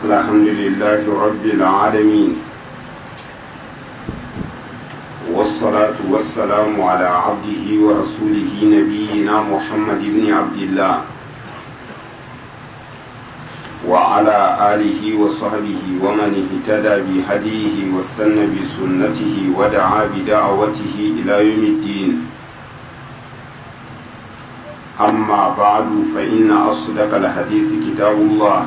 الحمد لله رب العالمين والصلاة والسلام على عبده ورسوله نبينا محمد بن عبد الله وعلى آله وصحبه ومن اهتدى بهديه واستنى بسنته ودعا بدعوته إلى يوم الدين أما بعد فإن أصدق الحديث كتاب الله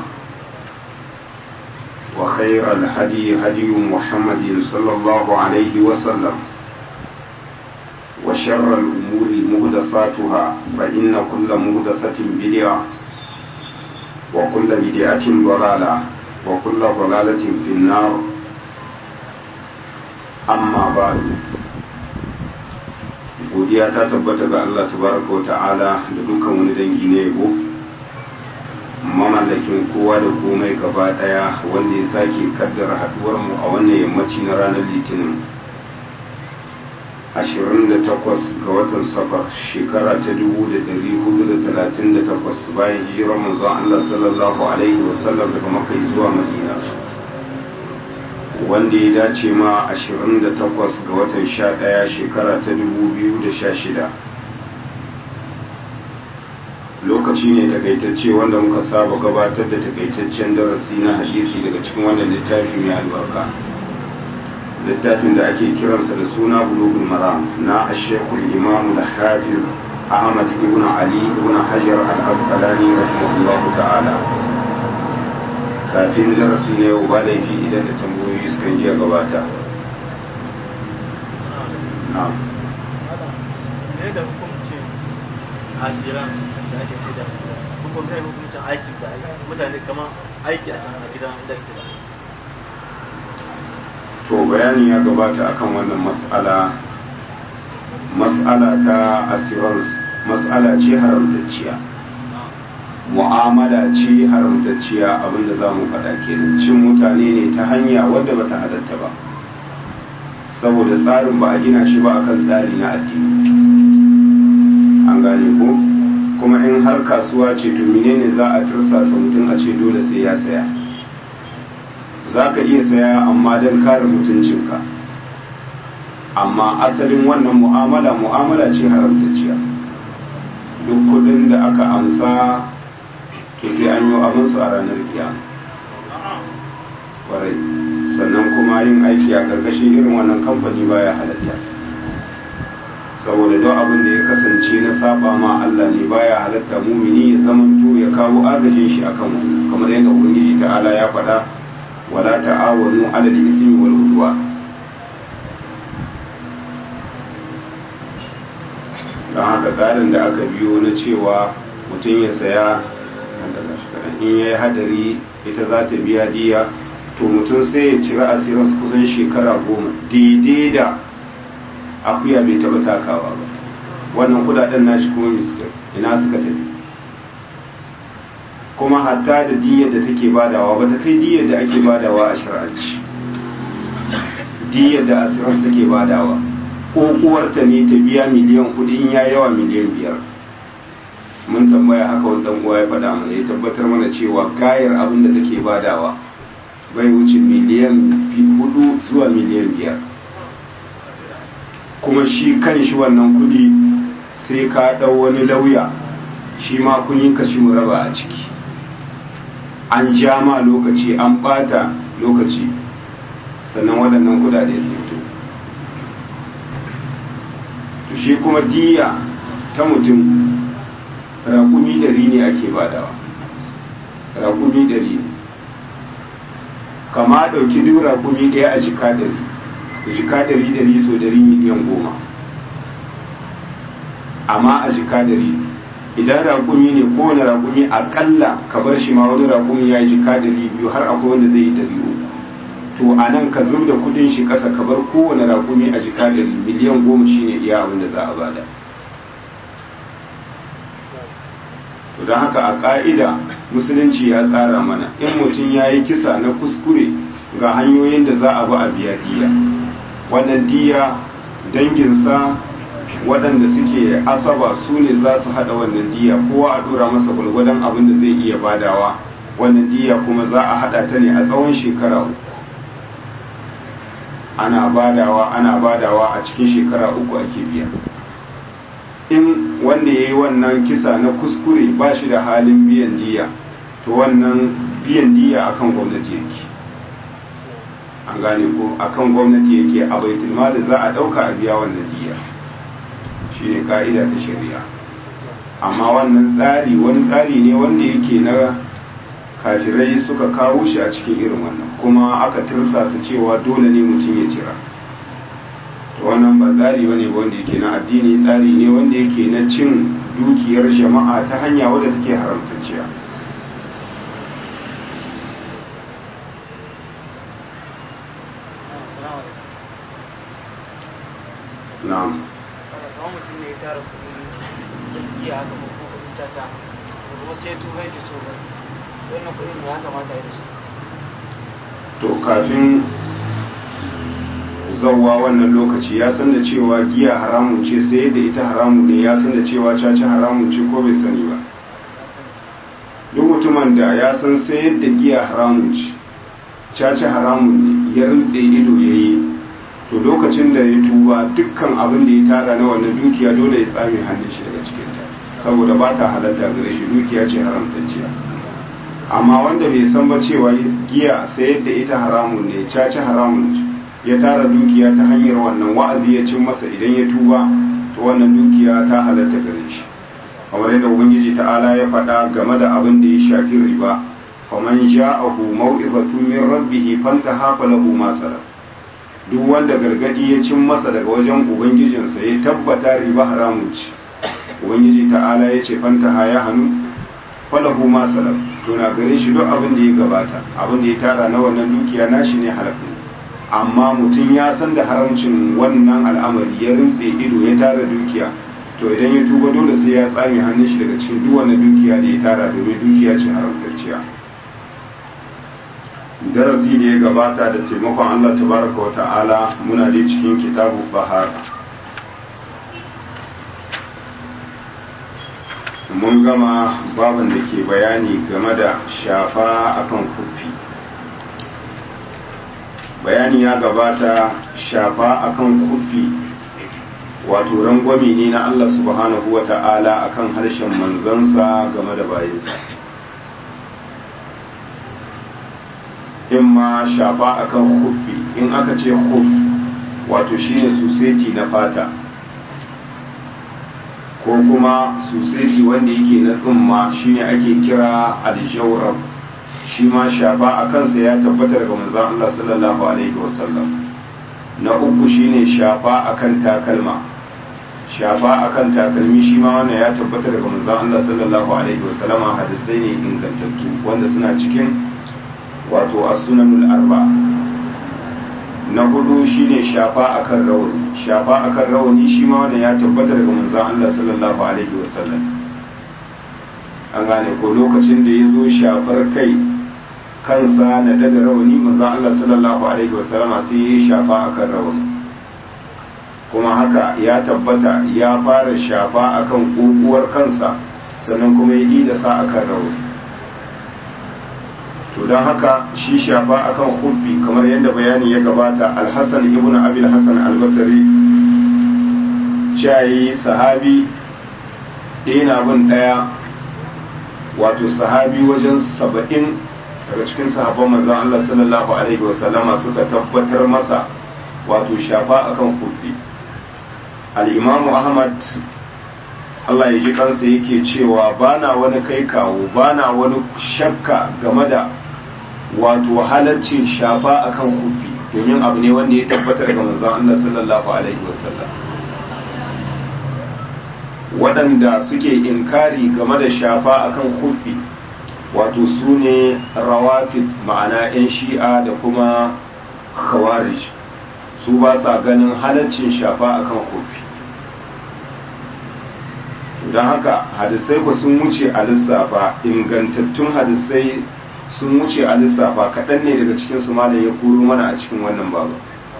وخير الهدي هدي محمد صلى الله عليه وسلم وشر الأمور مهدفاتها فإن كل مهدفة بدعة وكل بدعة ضلالة وكل ضلالة في النار أما بعد godiya ta tabbata ga Allah tabaraka wa ta'ala da dukkan wani dangi na yabo mamallakin kowa da komai gaba daya wanda ya sake kaddara haduwar mu a wannan yammaci na ranar litinin 28 ga watan safar shekara ta 1438 bayan hijirar manzon Allah sallallahu alaihi wasallam daga makka zuwa madina wanda ya dace ma 28 ga watan 11 shekara ta 2016 lokaci ne takaitacce wanda muka saba gabatar da takaitaccen darasi na hadisi daga cikin wannan littafi mai albarka littafin da ake kiransa da suna bulugul maram na ashekul imam da hafiz ahmad ibn ali ibn hajar al-asqalani rahimahullahu ta'ala kafin darasi na yau ba laifi idan da tambayoyi suka iya gabata na'am ne da hukuncin asiran da ake sai da hukum kai hukuncin aiki da mutane kamar aiki a can a gidan da ke da to bayani ya gabata akan wannan mas'ala mas'ala ta assurance mas'ala ce haramtacciya mu'amala ce haramtacciya abinda za mu faɗa kenan cin mutane ne ta hanya wadda bata halatta ba saboda tsarin ba a gina shi ba akan tsari na addini an gane ko kuma in har kasuwa ce to menene za a tursasa mutum a ce dole sai ya saya za ka iya saya amma don kare mutuncinka amma asalin wannan mu'amala mu'amala ce haramtacciya duk kudin da aka amsa to sai an yi abinsu a ranar kiyama kwarai sannan kuma yin aiki a ƙarƙashin irin wannan kamfani baya halatta saboda don abin da ya kasance na saba ma Allah ne baya halatta mumini ya zamanto ya kawo agajin shi akan wani kamar yadda ubangiji ta'ala ya faɗa wala ta'awanu 'alal ismi wal udwan don haka tsarin da aka biyo na cewa mutum ya saya in ya yi hadari ita za ta biya diya to mutum sai ya cira asirin kusan shekara goma daidai da akuya bai taba takawa ba wannan kudaden nashi kuma ina suka tafi kuma hatta da diyar da take badawa ba ta kai diyar da ake badawa a shar'anci diyar da asirin take badawa kokuwarta ne ta biya miliyan kuɗi in ya yawa miliyan biyar mun tambaya haka wani dan uwa ya faɗa mana ya tabbatar mana cewa gayar abin da take badawa bai wuce miliyan hudu zuwa miliyan biyar kuma shi kan shi wannan kuɗi sai ka ɗau wani lauya shi ma kun yi kashi mu raba a ciki an ja ma lokaci an ɓata lokaci sannan waɗannan kuɗaɗe su fito to shi kuma diya ta mutum raƙumi ɗari ne ake badawa raƙumi ɗari ne kama ɗauki duk raƙumi ɗaya a jika ɗari jika ɗari ɗari so ɗari miliyan goma amma a jika ɗari idan raƙumi ne kowane raƙumi aƙalla ka bar shi ma wani raƙumi ya yi jika ɗari biyu har akwai wanda zai yi ɗari uku to a nan ka zub da kuɗin shi ƙasa ka bar kowane raƙumi a jika ɗari miliyan goma shine iya abin da za a bada to don haka a ƙa'ida musulunci ya tsara mana in mutum ya yi kisa na kuskure ga hanyoyin da za a ba a biya diya wannan diya danginsa waɗanda suke asaba su ne za su haɗa wannan diya kowa a ɗora masa gwalgwadon abin da zai iya badawa wannan diya kuma za a hada ta ne a tsawon shekara uku ana badawa ana badawa a cikin shekara uku ake biya in wanda ya yi wannan kisa na kuskure ba shi da halin biyan diya to wannan biyan diya akan gwamnati yake an gane ko akan gwamnati yake a baitul mali za a dauka a biya wannan diya shine ka'ida ta shari'a amma wannan tsari wani tsari ne wanda yake na kafirai suka kawo shi a cikin irin wannan kuma aka tirsasa cewa dole ne mutum ya cira to wannan ba tsari bane wanda yake na addini tsari ne wanda yake na cin dukiyar jama'a ta hanya wadda take haramtacciya na'am kamar mutum ne ya tara kuɗi da giya haka ko kuma kuɗin casa da kuma sai turai da so ba wannan kuɗin ya kamata ya da su to kafin zawwa wannan lokaci ya san da cewa giya haramun ce sai da ita haramun ne ya san da cewa caca haramun ce ko bai sani ba duk mutumin da ya san sai da giya haramun ce caca haramun ne ya rintse ido ya yi to lokacin da ya tuba dukkan abin da ya tara na wannan dukiya dole ya tsame hannun shi daga cikinta saboda ba ta halatta gare shi dukiya ce haramtacciya amma wanda bai san ba cewa giya sayar da ita haramun ne caci haramun ya tara dukiya ta hanyar wannan wa'azi ya cin masa idan ya tuba to wannan dukiya ta halatta gare shi kamar yadda ubangiji ta'ala ya faɗa game da abin da ya shafi riba faman ja'ahu mau'izatun min rabbih fantaha falahu ma salaf duk wanda gargadi ya cin masa daga wajen ubangijinsa ya tabbata riba haramun ce ubangiji ta'ala ya ce fantaha ya hannu falahu ma salaf to na gare shi duk abin da ya gabata abin da ya tara na wannan dukiya nashi ne halafin amma mutum ya san da haramcin wannan al'amari ya rintse ido ya tara dukiya to idan ya tuba dole sai ya tsame hannun shi daga cikin duk wannan dukiya da ya tara domin dukiya ce haramtacciya darasi da ya gabata da taimakon Allah tabaraka wa ta'ala muna dai cikin kitabu bahara mun gama baban da ke bayani game da shafa akan kufi bayani ya gabata shafa akan kufi wato rangwami ne na Allah subhanahu wa ta'ala akan harshen manzansa game da bayansa in ma shafa akan kufi in aka ce kuf wato shine suseti na fata ko kuma suseti wanda yake na tsumma shine ake kira aljawrab shi ma shafa a kansa ya tabbata daga manzon Allah sallallahu alaihi wasallam na uku shine shafa akan takalma shafa akan takalmi shi ma wannan ya tabbata daga manzon Allah sallallahu alaihi wasallama hadisai ne ingantattu wanda suna cikin wato as-sunanul arba na hudu shine shafa akan rawani shafa akan rawani shi ma wannan ya tabbata daga manzon Allah sallallahu alaihi wasallam an gane ko lokacin da ya zo shafar kai kansa na daga rawani manzon Allah sallallahu alaihi wasallama sai ya shafa akan rawani kuma haka ya tabbata ya fara shafa akan kokuwar kansa sannan kuma ya yi da sa akan rawani to don haka shi shafa akan hubbi kamar yadda bayani ya gabata alhassan ibn abil hassan albasari ciyayi sahabi ɗaya na bin ɗaya wato sahabi wajen saba'in daga cikin sahabban manzan Allah sallallahu alaihi wasallama suka tabbatar masa wato shafa akan hubbi al'imamu ahmad Allah ya ji kansa yake cewa bana wani kai kawo bana wani shakka game da wato halaccin shafa akan kufi domin abu ne wanda ya tabbatar ga manzon Allah sallallahu alaihi wasallam waɗanda suke inkari game da shafa akan kufi wato su ne rawafid ma'ana 'yan shi'a da kuma khawarij su ba sa ganin halaccin shafa akan kufi don haka hadisai ku sun wuce a lissafa ingantattun hadisai sun wuce a lissafa kaɗan ne daga cikin su malam ya kuro mana a cikin wannan babu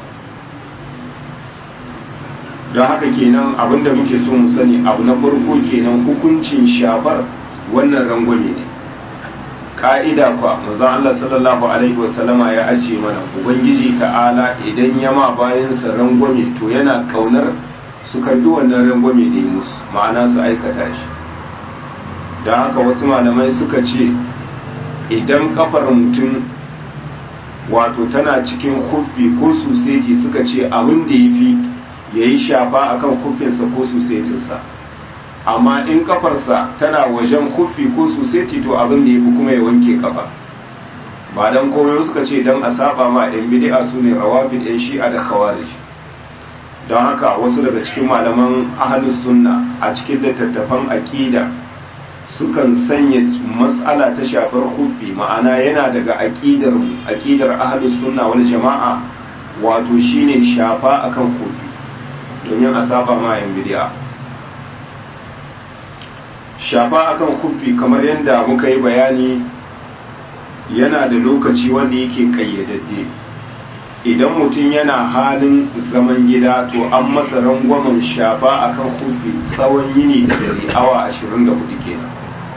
don haka kenan abinda muke so mu sani abu na farko kenan hukuncin shafar wannan rangwame ne ka'ida kwa manzon Allah sallallahu alaihi wasallama ya ajiye mana ubangiji ta'ala idan ya ma bayansa rangwame to yana kaunar su karbi wannan rangwame da yi musu ma'ana su aikata shi don haka wasu malamai suka ce idan kafar mutum wato tana cikin kufi ko suseti suka ce abin da ya fi ya yi shafa akan kufinsa ko susetinsa amma in kafarsa tana wajen kufi ko suseti to abin da ya fi kuma ya wanke kafa ba don komai suka ce don a saba ma yan bidi'a su ne rawafin yan shi'a da khawarij don haka wasu daga cikin malaman ahalus sunna a cikin littattafan aƙida sukan sanya matsala ta shafar kufi ma'ana yana daga aƙidar aƙidar ahalus sunna wal jama'a wato shine shafa akan kufi domin a saba ma yan bidi'a shafa akan kufi kamar yadda muka yi bayani yana da lokaci wanda yake kayyadadde idan mutum yana halin zaman gida to an masa rangwamen shafa akan kufi tsawon yini da dare awa 24 kenan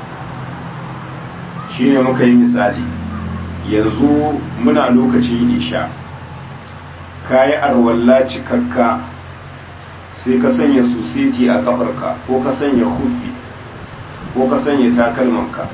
shi ne muka yi misali yanzu muna lokacin isha ka yi arwalla cikakka sai ka sanya susiti a kafarka ko ka sanya kufi ko ka sanya takalmanka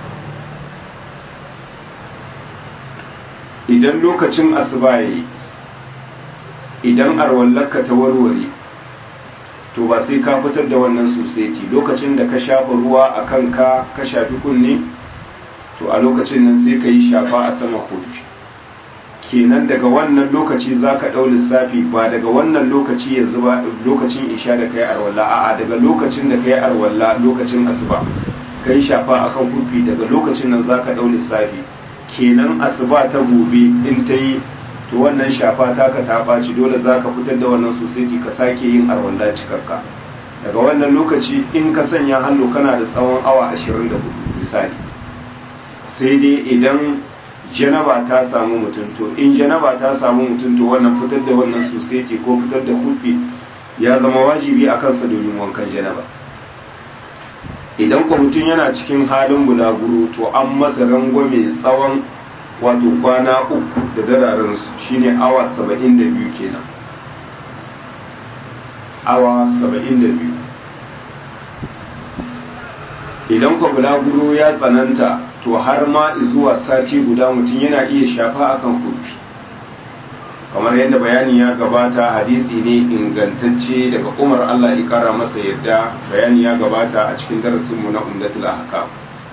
idan lokacin asuba yayi idan arwallarka ta warware to ba sai ka fitar da wannan suseti lokacin da ka shafa ruwa a kanka ka shafi kunne to a lokacin nan sai ka yi shafa a sama kofi kenan daga wannan lokaci za ka ɗau lissafi ba daga wannan lokaci yanzu ba lokacin isha da kai arwalla a'a daga lokacin da kai arwalla lokacin asuba ka yi shafa akan kufi daga lokacin nan za ka ɗau lissafi kenan asuba ta gobe in ta yi to wannan shafa taka ta ɓaci dole za ka fitar da wannan sosai ka sake yin arwalla cikakka daga wannan lokaci in ka sanya hannu kana da tsawon awa 24 misali sai dai idan janaba ta samu mutum to in janaba ta samu mutum to wannan fitar da wannan sosai ko fitar da kufi ya zama wajibi a kansa domin wankan janaba idan ko mutum yana cikin halin bulaguro to an masa rangwame tsawon wato kwana uku da dararen su shine awa saba'in da biyu kenan awa saba'in da biyu idan ko bulaguro ya tsananta to har ma zuwa sati guda mutum yana iya shafa akan kufi kamar yadda bayani ya gabata hadisi ne ingantacce daga umar allah ya kara masa yadda bayani ya gabata a cikin darasinmu na umdatul ahkam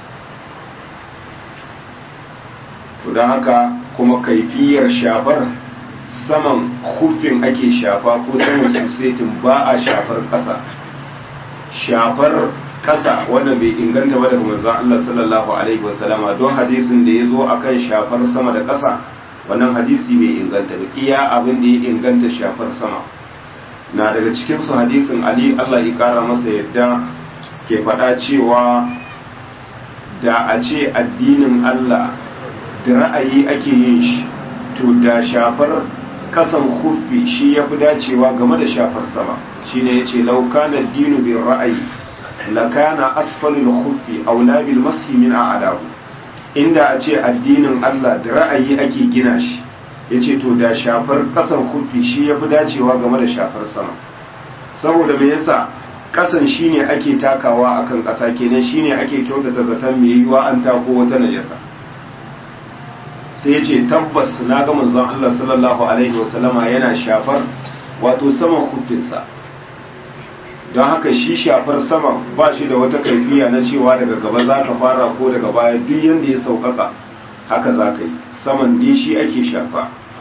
to don haka kuma kaifiyar shafar saman kufin ake shafa ko saman susetin ba a shafar ƙasa shafar ƙasa wanda bai inganta ba daga manzon Allah sallallahu alaihi wasallama don hadisin da ya zo akan shafar sama da ƙasa wannan hadisi bai inganta ba iya abin da ya inganta shafar sama na daga cikin su hadisin Ali Allah ya kara masa yadda ke faɗa cewa da a ce addinin Allah da ra'ayi ake yin shi to da shafar kasan kufi shi ya fi dacewa game da shafar sama shine yace law kana dinu bin ra'ayi lakana asfalul khuffi aula bil mashi min a'dahu inda a ce addinin Allah da ra'ayi ake gina shi yace to da shafar kasan khuffi shi yafi dacewa game da shafar sama saboda me yasa kasan shine ake takawa akan kasa kenan shine ake kyautata zaton me yiwa an tako wata najasa sai yace tabbas na ga manzon Allah sallallahu alaihi wasallama yana shafar wato saman khuffinsa don haka shi shafar sama ba shi da wata kaifiya na cewa daga gaba za ka fara ko daga baya duk yadda ya sauƙaƙa haka za ka yi saman dai shi ake shafa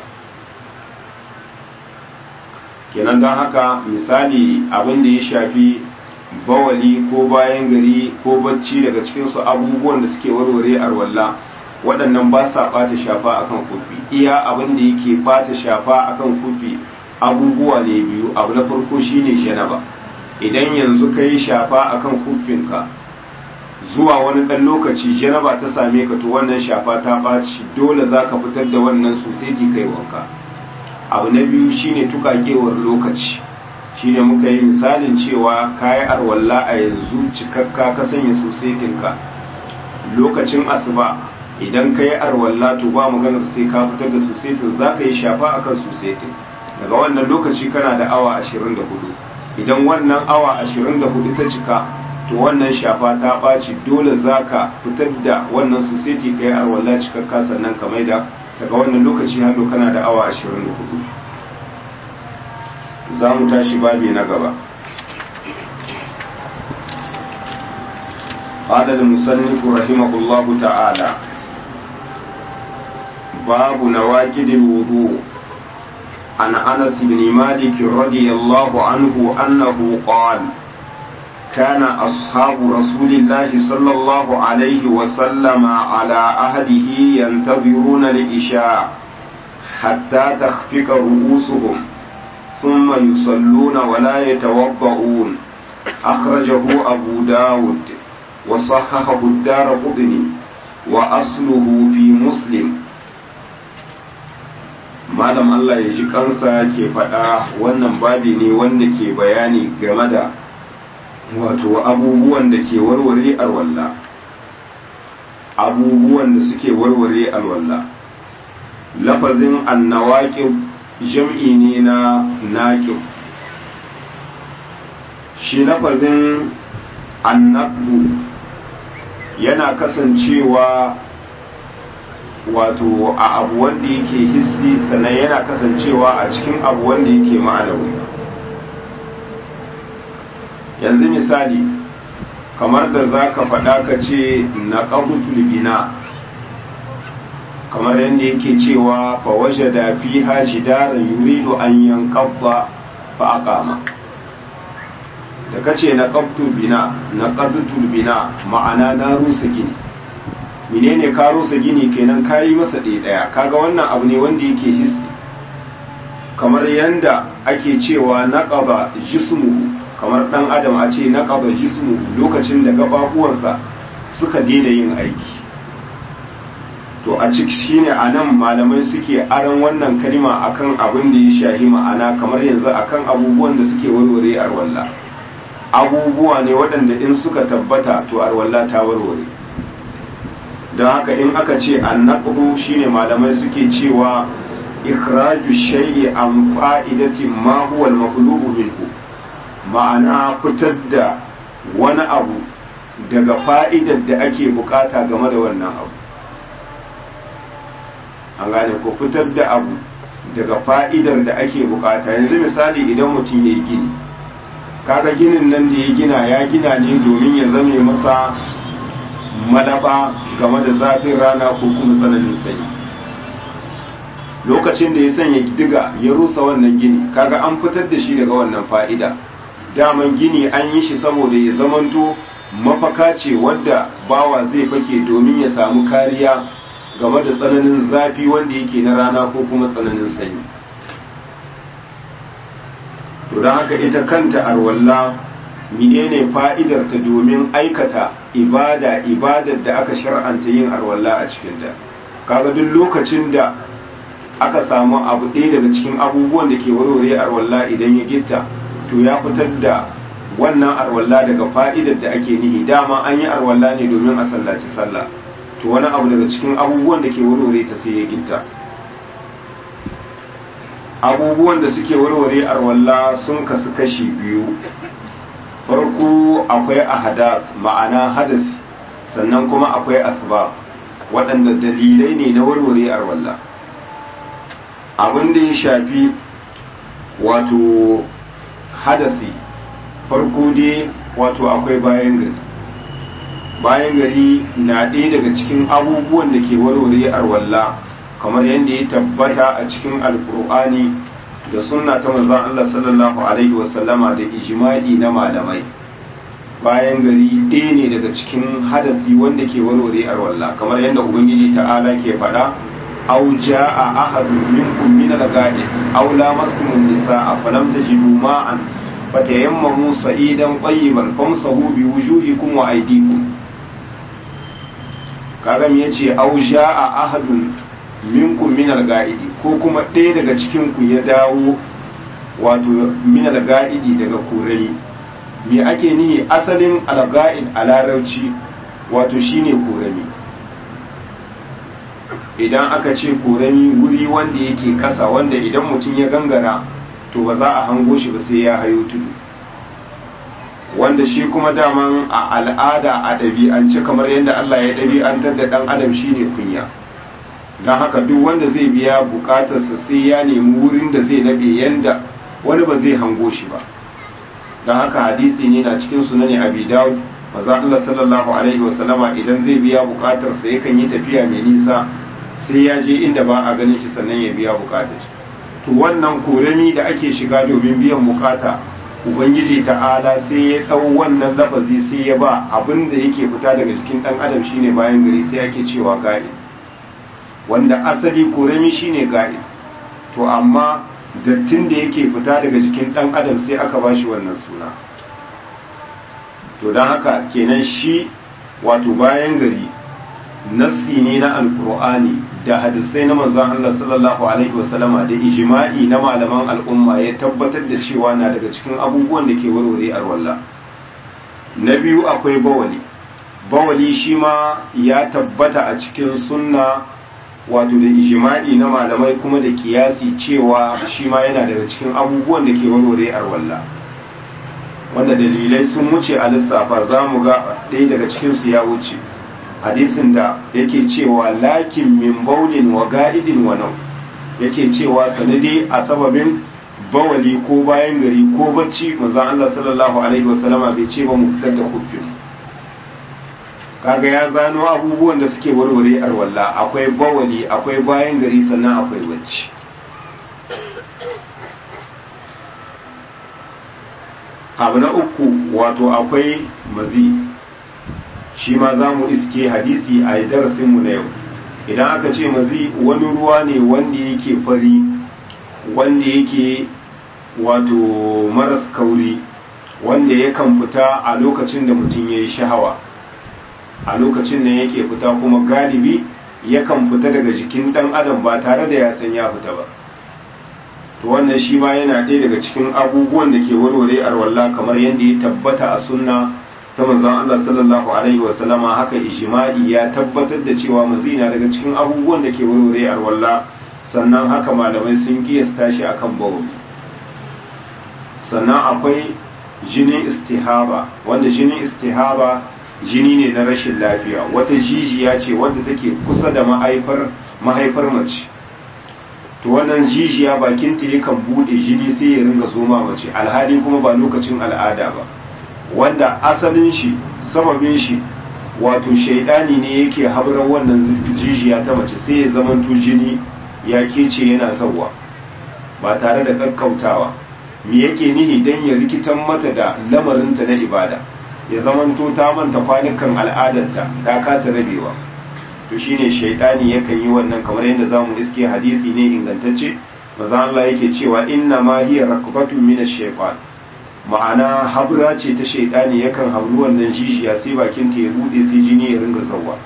kenan don haka misali abin da ya shafi bawali ko bayan gari ko bacci daga cikinsu abubuwan da suke warware arwalla waɗannan ba sa ɓata shafa akan kofi iya abin da yake ɓata shafa akan kofi abubuwa ne biyu abu na farko shine janaba idan yanzu ka yi shafa a kan kufinka zuwa wani ɗan lokaci janaba ta same ka to wannan shafa ta ɓaci dole za ka fitar da wannan sosai kai wanka abu na biyu shine tukakewar lokaci shine muka yi misalin cewa ka yi arwalla a yanzu cikakka ka sanya sosetinka lokacin asuba idan ka yi arwalla to ba maganar sai ka fitar da susetin za ka yi shafa akan susetin daga wannan lokaci kana da awa 24 idan wannan awa 24 ta cika to wannan shafa ta ɓaci dole za ka fitar da wannan suseti ka yi arwalla cikakka sannan ka maida daga wannan lokaci hannu kana da awa 24 za mu tashi babi na gaba قال المصنف رحمه الله تعالى باب نواكد الوضوء عن انس بن مالك رضي الله عنه انه قال كان اصحاب رسول الله صلى الله عليه وسلم على عهده ينتظرون العشاء حتى تخفق رؤوسهم ثم يصلون ولا يتوضؤون اخرجه ابو داود وصححه الدار قطني وأصله في مسلم malam Allah ya ji kansa ke faɗa wannan babi ne wanda ke bayani game da wato abubuwan da ke warware alwalla abubuwan da suke warware alwalla lafazin annawaƙi jam'i ne na naƙi shi lafazin annaqdu yana kasancewa wato a abu wanda yake hissi sannan yana kasancewa a cikin abu wanda yake ma'anawi yanzu misali kamar da za ka faɗa ka ce na ƙabutul bina kamar yadda yake cewa fa waje da fi haji daren yuridu an yankabba fa aqama da kace na qabtul bina na qadtul bina ma'ana na rusa gini menene ka rusa gini kenan kayi masa ɗaya ɗaya kaga wannan abu ne wanda yake hissi kamar yanda ake cewa naqaba jismuhu kamar dan adam a ce naqaba jismuhu lokacin da gababuwansa suka daina yin aiki to a ciki shine anan malamai suke aran wannan kalma akan abin da ya shahi ma'ana kamar yanzu akan abubuwan da suke warware arwalla abubuwa ne waɗanda in suka tabbata to arwalla ta warware don haka in aka ce annaqdu shine malamai suke cewa ikhraju shay'i an fa'idatin ma huwa al-maqlubu minhu ma'ana fitar da wani abu daga fa'idar da ake bukata game da wannan abu an gane ko fitar da abu daga fa'idar da ake bukata yanzu misali idan mutum ya yi gini kaga ginin nan da ya gina ya gina ne domin ya zame masa malaba game da zafin rana ko kuma tsananin sanyi lokacin da ya sanya diga ya rusa wannan gini kaga an fitar da shi daga wannan fa'ida daman gini an yi shi saboda ya zamanto mafaka ce wadda bawa zai fake domin ya samu kariya game da tsananin zafi wanda yake na rana ko kuma tsananin sanyi to don haka ita kanta arwalla menene fa'idar ta domin aikata ibada ibadar da aka shar'anta yin arwalla a cikinta kaga duk lokacin da aka samu abu ɗaya daga cikin abubuwan da ke warware arwalla idan ya gitta to ya fitar da wannan arwalla daga fa'idar da ake nihi dama an yi arwalla ne domin a sallaci sallah to wani abu daga cikin abubuwan da ke warware ta sai ya gitta abubuwan da suke warware arwalla sun kasu kashi biyu farko akwai ahadas ma'ana hadas sannan kuma akwai asbab waɗanda dalilai ne na warware arwalla abin da ya shafi wato hadasi farko dai wato akwai bayan gari bayan gari na ɗaya daga cikin abubuwan da ke warware arwalla kamar yadda ya tabbata a cikin alkur'ani da sunna ta manzon Allah sallallahu alaihi wasallama da ijma'i na malamai bayan gari ɗaya ne daga cikin hadasi wanda ke warware arwalla kamar yadda ubangiji ta'ala ke faɗa aw jaa ahadun minkum min al-ghadi aw lamastum an-nisaa falam tajidu ma'an fatayammamu sa'idan tayyiban famsahu bi wujuhikum wa aydikum kaga me yace aw jaa ahadun minkum min al-ga'idi ko kuma ɗaya daga cikin ku ya dawo wato min al-ga'idi daga kurani me ake nihi asalin al-ga'id a larabci wato shine kurani idan aka ce korami wuri wanda yake kasa wanda idan mutum ya gangara to ba za a hango shi ba sai ya hayo tudu wanda shi kuma daman a al'ada a ɗabi'ance kamar yadda Allah ya ɗabi'antar da ɗan adam shine kunya don haka duk wanda zai biya bukatarsa sai ya nemi wurin da zai nabe yanda wani ba zai hango shi ba don haka hadisi ne na cikin sunani abi dawud maza Allah sallallahu alaihi wasallama idan zai biya bukatarsa yakan yi tafiya mai nisa sai ya je inda ba a ganin shi sannan ya biya bukatar to wannan korami da ake shiga domin biyan bukata ubangiji ta'ala sai ya ɗau wannan lafazi sai ya ba abin da yake fita daga jikin ɗan adam shine bayan gari sai ake cewa ga'i wanda asali korami shine ga'i to amma dattin da yake fita daga jikin ɗan adam sai aka ba shi wannan suna to don haka kenan shi wato bayan gari nassi ne na alkur'ani da hadisai na manzon Allah sallallahu alaihi wasallama da ijma'i na malaman al'umma ya tabbatar da cewa na daga cikin abubuwan da ke warware arwalla na biyu akwai bawali bawali shi ma ya tabbata a cikin sunna wato da ijma'i na malamai kuma da kiyasi cewa shi ma yana daga cikin abubuwan da ke warware arwalla wanda dalilai sun wuce a lissafa za mu ga ɗaya daga cikinsu ya wuce hadisin da yake cewa lakin min baulin wa ga'idin wa nau yake cewa sanadi a sababin bawali ko bayan gari ko bacci manzo Allah sallallahu alaihi wasallama bai ce ba mu fitar da kuffin kaga ya zano abubuwan da suke warware arwalla akwai bawali akwai bayan gari sannan akwai bacci abu na uku wato akwai mazi shi ma za mu iske hadisi a darasinmu na yau idan aka ce mazi wani ruwa ne wanda yake fari wanda yake wato maras kauri wanda yakan fita a lokacin da mutum ya yi shahawa a lokacin da yake fita kuma galibi yakan fita daga jikin ɗan adam ba tare da ya san ya fita ba to wannan shi ma yana ɗaya daga cikin abubuwan da ke warware arwalla kamar yadda ya tabbata a sunna ta manzon Allah sallallahu alaihi wa sallama haka ijma'i ya tabbatar da cewa mazina daga cikin abubuwan da ke warware arwalla sannan haka malamai sun kiyasta shi akan bawli sannan akwai jinin istihaba wanda jinin istihaba jini ne na rashin lafiya wata jijiya ce wadda take kusa da mahaifar mahaifar mace to wannan jijiya bakinta yakan bude jini sai ya ringa zoma mace alhali kuma ba lokacin al'ada ba wanda asalin shi sababin shi wato shaidani ne yake habrar wannan jijiya ta mace sai ya zamanto jini ya kece yana sauwa ba tare da kakkautawa me yake nihi dan ya rikitan mata da lamarinta na ibada ya zamanto ta manta kwanukan al'adarta ta kasa rabewa to shine shaidani yakan yi wannan kamar yadda zamu iske hadisi ne ingantacce maza Allah yake cewa inna ma hiya rakbatun min ash-shaytan ma'ana habra ce ta shaidani yakan habru wannan jijiya sai bakin ta ya bude sai jini ya ringa zawwa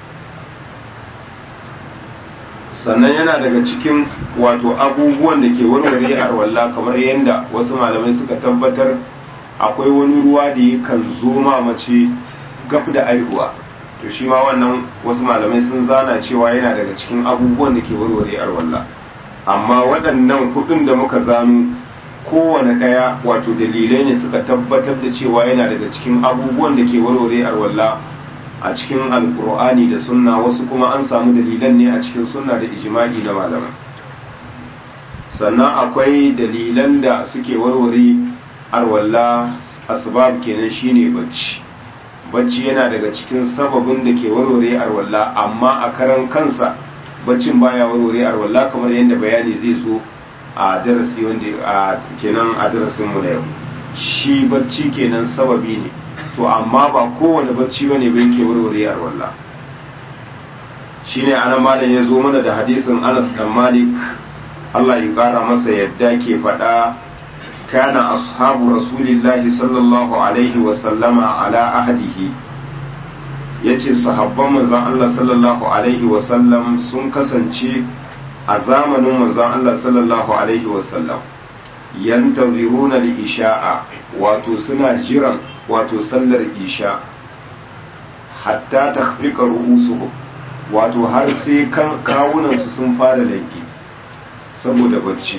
sannan yana daga cikin wato abubuwan da ke warware arwalla kamar yadda wasu malamai suka tabbatar akwai wani ruwa da yakan zo ma mace gab da aihuwa to shi ma wannan wasu malamai sun zana cewa yana daga cikin abubuwan da ke warware arwalla amma waɗannan hudun da muka zanu kowane ɗaya wato dalilai ne suka tabbatar da cewa yana daga cikin abubuwan da ke warware arwalla a cikin alkur'ani da sunna wasu kuma an samu dalilan ne a cikin sunna da ijma'i na malamai sannan akwai dalilan da suke warware arwalla asbab kenan shine bacci bacci yana daga cikin sababin da ke warware arwalla amma a karan kansa baccin baya warware arwalla kamar yadda bayani zai zo a darasi wanda a kenan a darasin mu na yau shi bacci kenan sababi ne to amma ba kowane bacci bane bai ke warware arwalla shine anan malam ya zo mana da hadisin Anas dan Malik Allah ya kara masa yadda ke faɗa كان أصحاب رسول الله صلى الله عليه وسلم على أهده yace sahabban manzon Allah sallallahu alaihi wasallam sun kasance a zamanin manzon Allah sallallahu alaihi wasallam yantaziruna al-isha'a wato suna jiran wato sallar isha hatta takhfiqa ru'usuhum wato har sai kawunansu sun fara laifi saboda bacci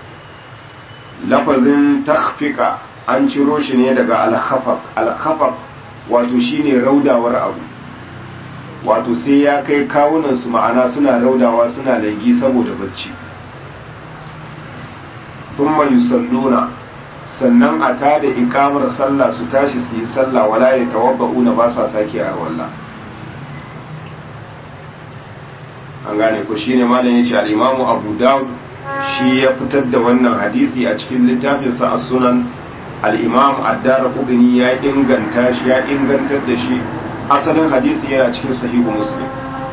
lafazin takfika an ciro shi ne daga alkhafaf alkhafaf wato shine raudawar abu wato sai ya kai kawunansu ma'ana suna raudawa suna laifi saboda bacci thumma yusalluna sannan a tada ikamar sallah su tashi su yi sallah wala ya tawabba'una ba sa sake a wallah an gane ko shine malam yace al-imamu abu daud shi ya fitar da wannan hadisi a cikin littafinsa a sunan al-imam ad-darqutni ya inganta shi ya ingantar da shi asalin hadisi yana cikin sahihu muslim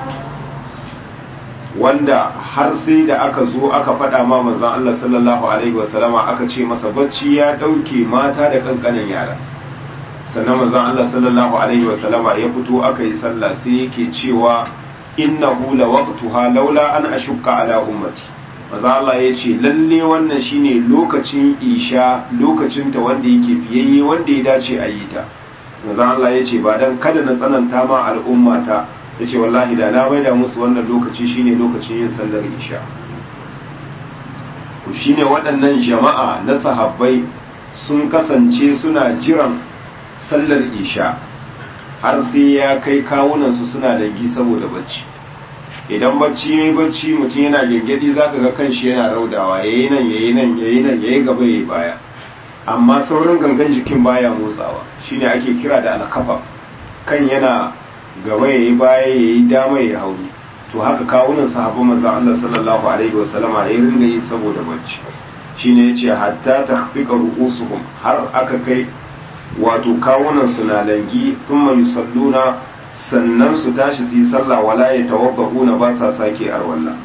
wanda har sai da aka zo aka faɗa ma manzon Allah sallallahu alaihi wasallama aka ce masa bacci ya ɗauke mata da kankanin yara sannan manzon Allah sallallahu alaihi wasallama ya fito aka yi sallah sai yake cewa innahu la waqtuha laula an ashukka ala ummati manzon Allah ya ce lalle wannan shine lokacin isha lokacin ta wanda yake fiyayye wanda ya dace a yi ta manzon Allah ya ce ba dan kada na tsananta ma al'ummata ya ce wallahi da na maida musu wannan lokaci shine lokacin yin sallar isha ku shine waɗannan jama'a na sahabbai sun kasance suna jiran sallar isha har sai ya kai kawunansu suna dangi saboda bacci idan bacci ya yi bacci mutum yana gengedi za ka ga kanshi yana raudawa ya yi nan ya yi nan ya yi nan ya yi gaba ya yi baya amma sauran gangan jikin baya motsawa shine ake kira da alkafa kan yana gaba ya yi baya ya yi dama ya hauni to haka kawunan sahabban manzon Allah sallallahu alaihi wasallama ya ringa yi saboda bacci shine yace hatta tahfiqa ru'usuhum har aka kai wato kawunan su na langi thumma yusalluna sannan su tashi su yi sallah wala ya tawabba'una ba sa sake arwalla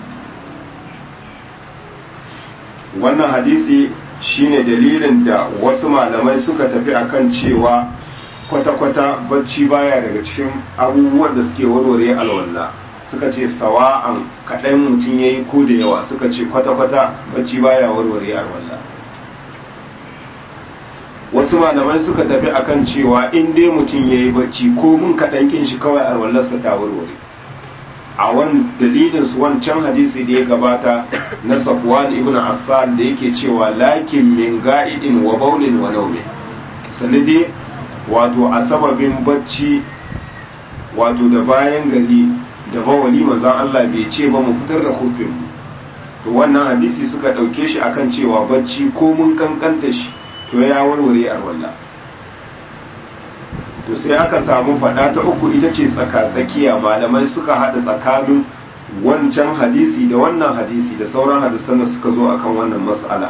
wannan hadisi shine dalilin da wasu malamai suka tafi akan cewa kwata-kwata bacci baya daga cikin abubuwan da suke warware alwala suka ce sawa'an kaɗan mutum ya yi ko da yawa suka ce kwata-kwata bacci baya warware alwala wasu malamai suka tafi akan cewa in dai mutum ya yi bacci ko mun kaɗan kin shi kawai alwallarsa ta warware a wani dalilin su wancan hadisi da ya gabata na safwan ibn assal da yake cewa lakin min ga'idin wa baulin wa naumin sanadi wato a sababin bacci wato da bayan gari da bawali manzon Allah bai ce ba mu fitar da hufin to wannan hadisi suka ɗauke shi akan cewa bacci ko mun kankanta shi to ya warware arwalla to sai aka samu faɗa ta uku ita ce tsaka tsakiya malamai suka haɗa tsakanin wancan hadisi da wannan hadisi da sauran hadisan da suka zo akan wannan mas'ala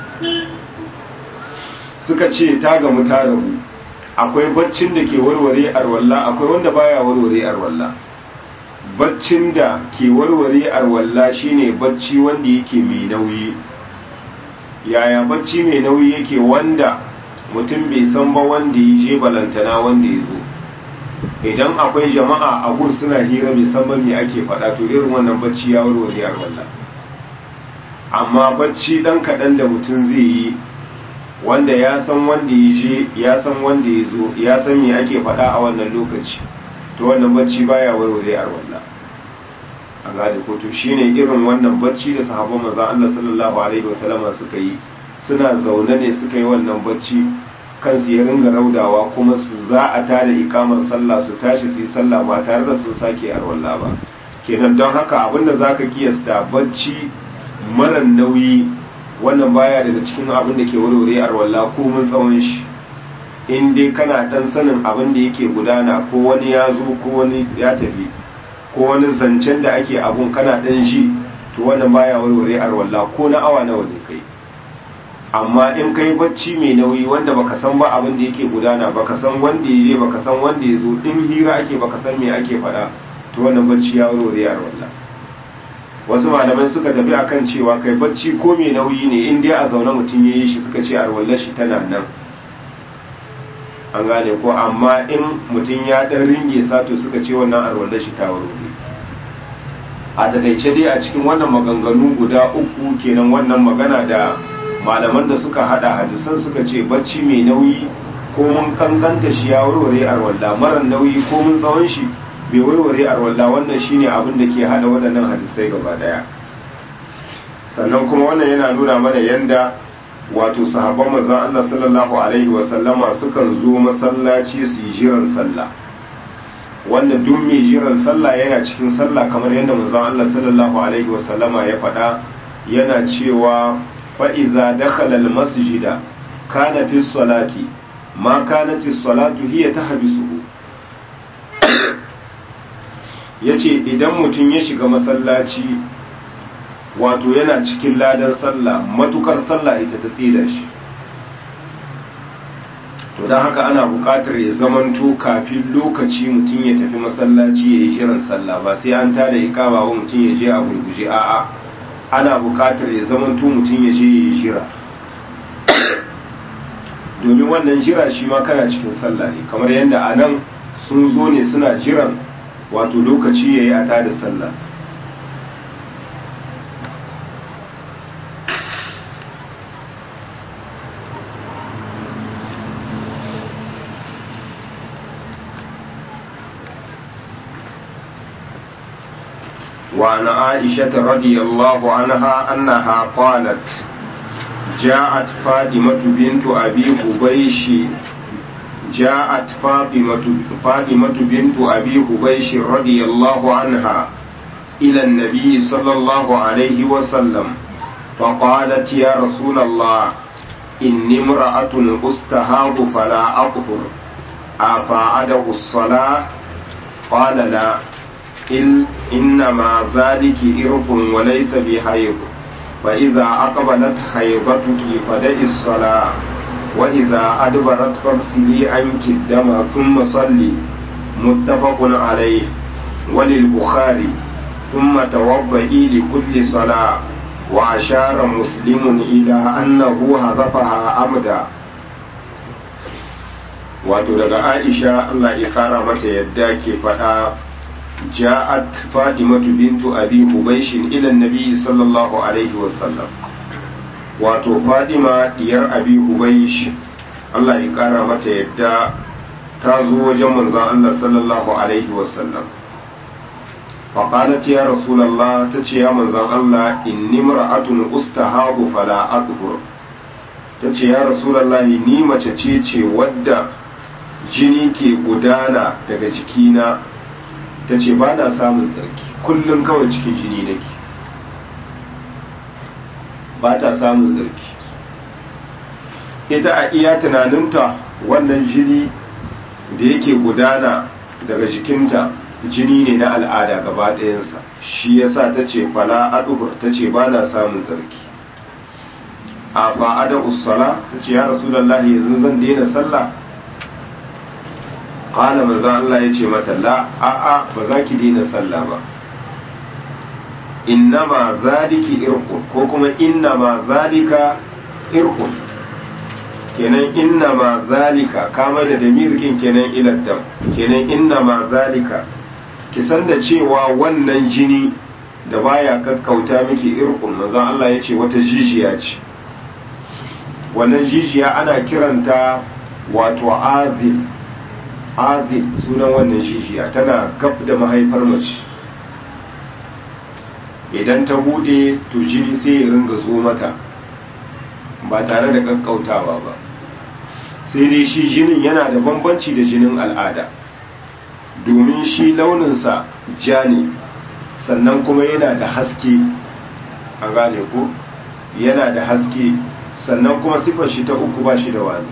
suka ce ta gamu ta rabu akwai baccin da ke warware arwalla akwai wanda baya warware arwalla baccin da ke warware arwalla shine bacci wanda yake mai nauyi yaya bacci mai nauyi yake wanda mutum bai san ba wanda ya je balantana wanda ya zo idan akwai jama'a a gun suna hira bai san ba me ake faɗa to irin wannan bacci ya warware arwalla amma bacci dan kaɗan da mutum zai yi wanda ya san wanda ya je ya san wanda ya zo ya san me ake faɗa a wannan lokaci to wannan bacci baya warware arwalla a gane ko to shine irin wannan bacci da sahabban manzo Allah sallallahu alaihi wasallam suka yi suna zaune ne suka yi wannan bacci kansu ya ringa raudawa kuma su za a tada ikamar sallah su tashi su yi sallah ba tare da sun sake arwalla ba kenan don haka abinda zaka kiyasta bacci mara nauyi wannan baya daga cikin abin da ke warware arwalla ko mun tsawon shi in dai kana dan sanin abin da yake gudana ko wani ya zo ko wani ya tafi ko wani zancen da ake abun kana dan shi to wannan baya warware arwalla ko na awa nawa ne kai amma in kai bacci mai nauyi wanda baka san ba abin da yake gudana baka san wanda ya je baka san wanda ya zo in hira ake baka san me ake faɗa to wannan bacci ya warware arwalla wasu malamai suka tafi akan cewa kai bacci ko mai nauyi ne in dai a zaune mutum ya yi shi suka ce arwallar shi tana nan an gane ko amma in mutum ya dan ringe sato suka ce wannan arwallar shi ta warware a takaice dai a cikin wannan maganganu guda uku kenan wannan magana da malaman da suka hada hadisan suka ce bacci mai nauyi ko mun kankanta shi ya warware arwalla mara nauyi ko mun tsawon shi bai warware arwalla wannan shine abin da ke hada waɗannan hadisai gaba daya sannan kuma wannan yana nuna mana yanda wato sahabban manzon Allah sallallahu alaihi wa sallama sukan zo masallaci su yi jiran sallah wanda duk mai jiran sallah yana cikin sallah kamar yadda manzon Allah sallallahu alaihi wa sallama ya faɗa yana cewa fa iza dakhala al masjida kana fi salati ma kanat as-salatu hiya tahbisuhu yace idan mutum ya shiga masallaci wato yana cikin ladan sallah matukar sallah ita ta tsida shi to don haka ana buƙatar ya zamanto kafin lokaci mutum ya tafi masallaci ya yi shirin sallah ba sai an tada ikama wa mutum ya je a gurguje a'a ana buƙatar ya zamanto mutum ya je ya yi shira domin wannan jira shi ma kana cikin sallah ne kamar yadda a nan sun zo ne suna jiran wato lokaci ya yi a tada sallah وعن عائشة رضي الله عنها أنها قالت جاءت فاطمة بنت أبي حبيش جاءت فاطمة فاطمة بنت أبي حبيش رضي الله عنها إلى النبي صلى الله عليه وسلم فقالت يا رسول الله إني امرأة أستهاض فلا أطهر أفاعده الصلاة قال لا إل إنما ذلك إرق وليس بحيض فإذا أقبلت حيضتك فدعي الصلاة وإذا أدبرت فاغسلي عنك الدم ثم صلي متفق عليه وللبخاري ثم توضئي لكل صلاة وأشار مسلم إلى أنه هدفها أمدا wato daga aisha allah ya kara mata yadda ke faɗa ja'at fatimatu bintu abi hubaishin ila nabi sallallahu alaihi wasallam wato fatima diyar abi hubaish allah ya kara mata yadda ta zo wajen manzon allah sallallahu alaihi wasallam فقالت يا رسول الله تتي يا منزل الله إني امرأة أستهاض فلا أطهر تتي يا رسول الله ني mace ce ce wadda jini ke gudana daga jikina ta ce ba na samun tsarki kullum kawai cikin jini nake ba ta samun tsarki ita a iya tunaninta wannan jini da yake gudana daga jikinta jini ne na al'ada gaba ɗayansa shi yasa ta ce fala aduhur ta ce ba na samun tsarki a fa'ada usala ta ce ya rasu yanzu zan daina sallah qala manzo Allah ya ce mata la a a ba za ki daina sallah ba innama zaliki irqun ko kuma innama zalika irqun kenan innama zalika kama da damirkin kenan iladdam kenan innama zalika ki san da cewa wannan jini da baya kakkauta miki irqun manzo Allah ya ce wata jijiya ce wannan jijiya ana kiranta wato azil azil sunan wannan jijiya tana gab da mahaifar mace idan ta bude to jini sai ya ringa zo mata ba tare da kakkautawa ba sai dai shi jinin yana da bambanci da jinin al'ada domin shi launinsa ja ne sannan kuma yana da haske an gane ko yana da haske sannan kuma sifar shi ta uku ba shi da wani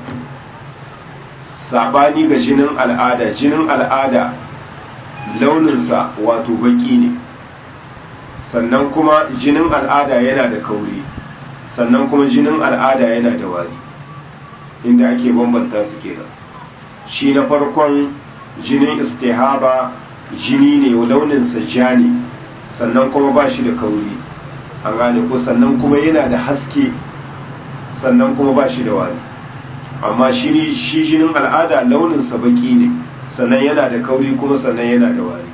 sabani ga jinin al'ada jinin al'ada launinsa wato baki ne sannan kuma jinin al'ada yana da kauri sannan kuma jinin al'ada yana da wari inda ake bambanta su kenan shi na farkon jinin istihaba jini ne launinsa ja ne sannan kuma ba shi da kauri an gane ko sannan kuma yana da haske sannan kuma ba shi da wari amma shi jinin al'ada launinsa baki ne sannan yana da kauri kuma sannan yana da wari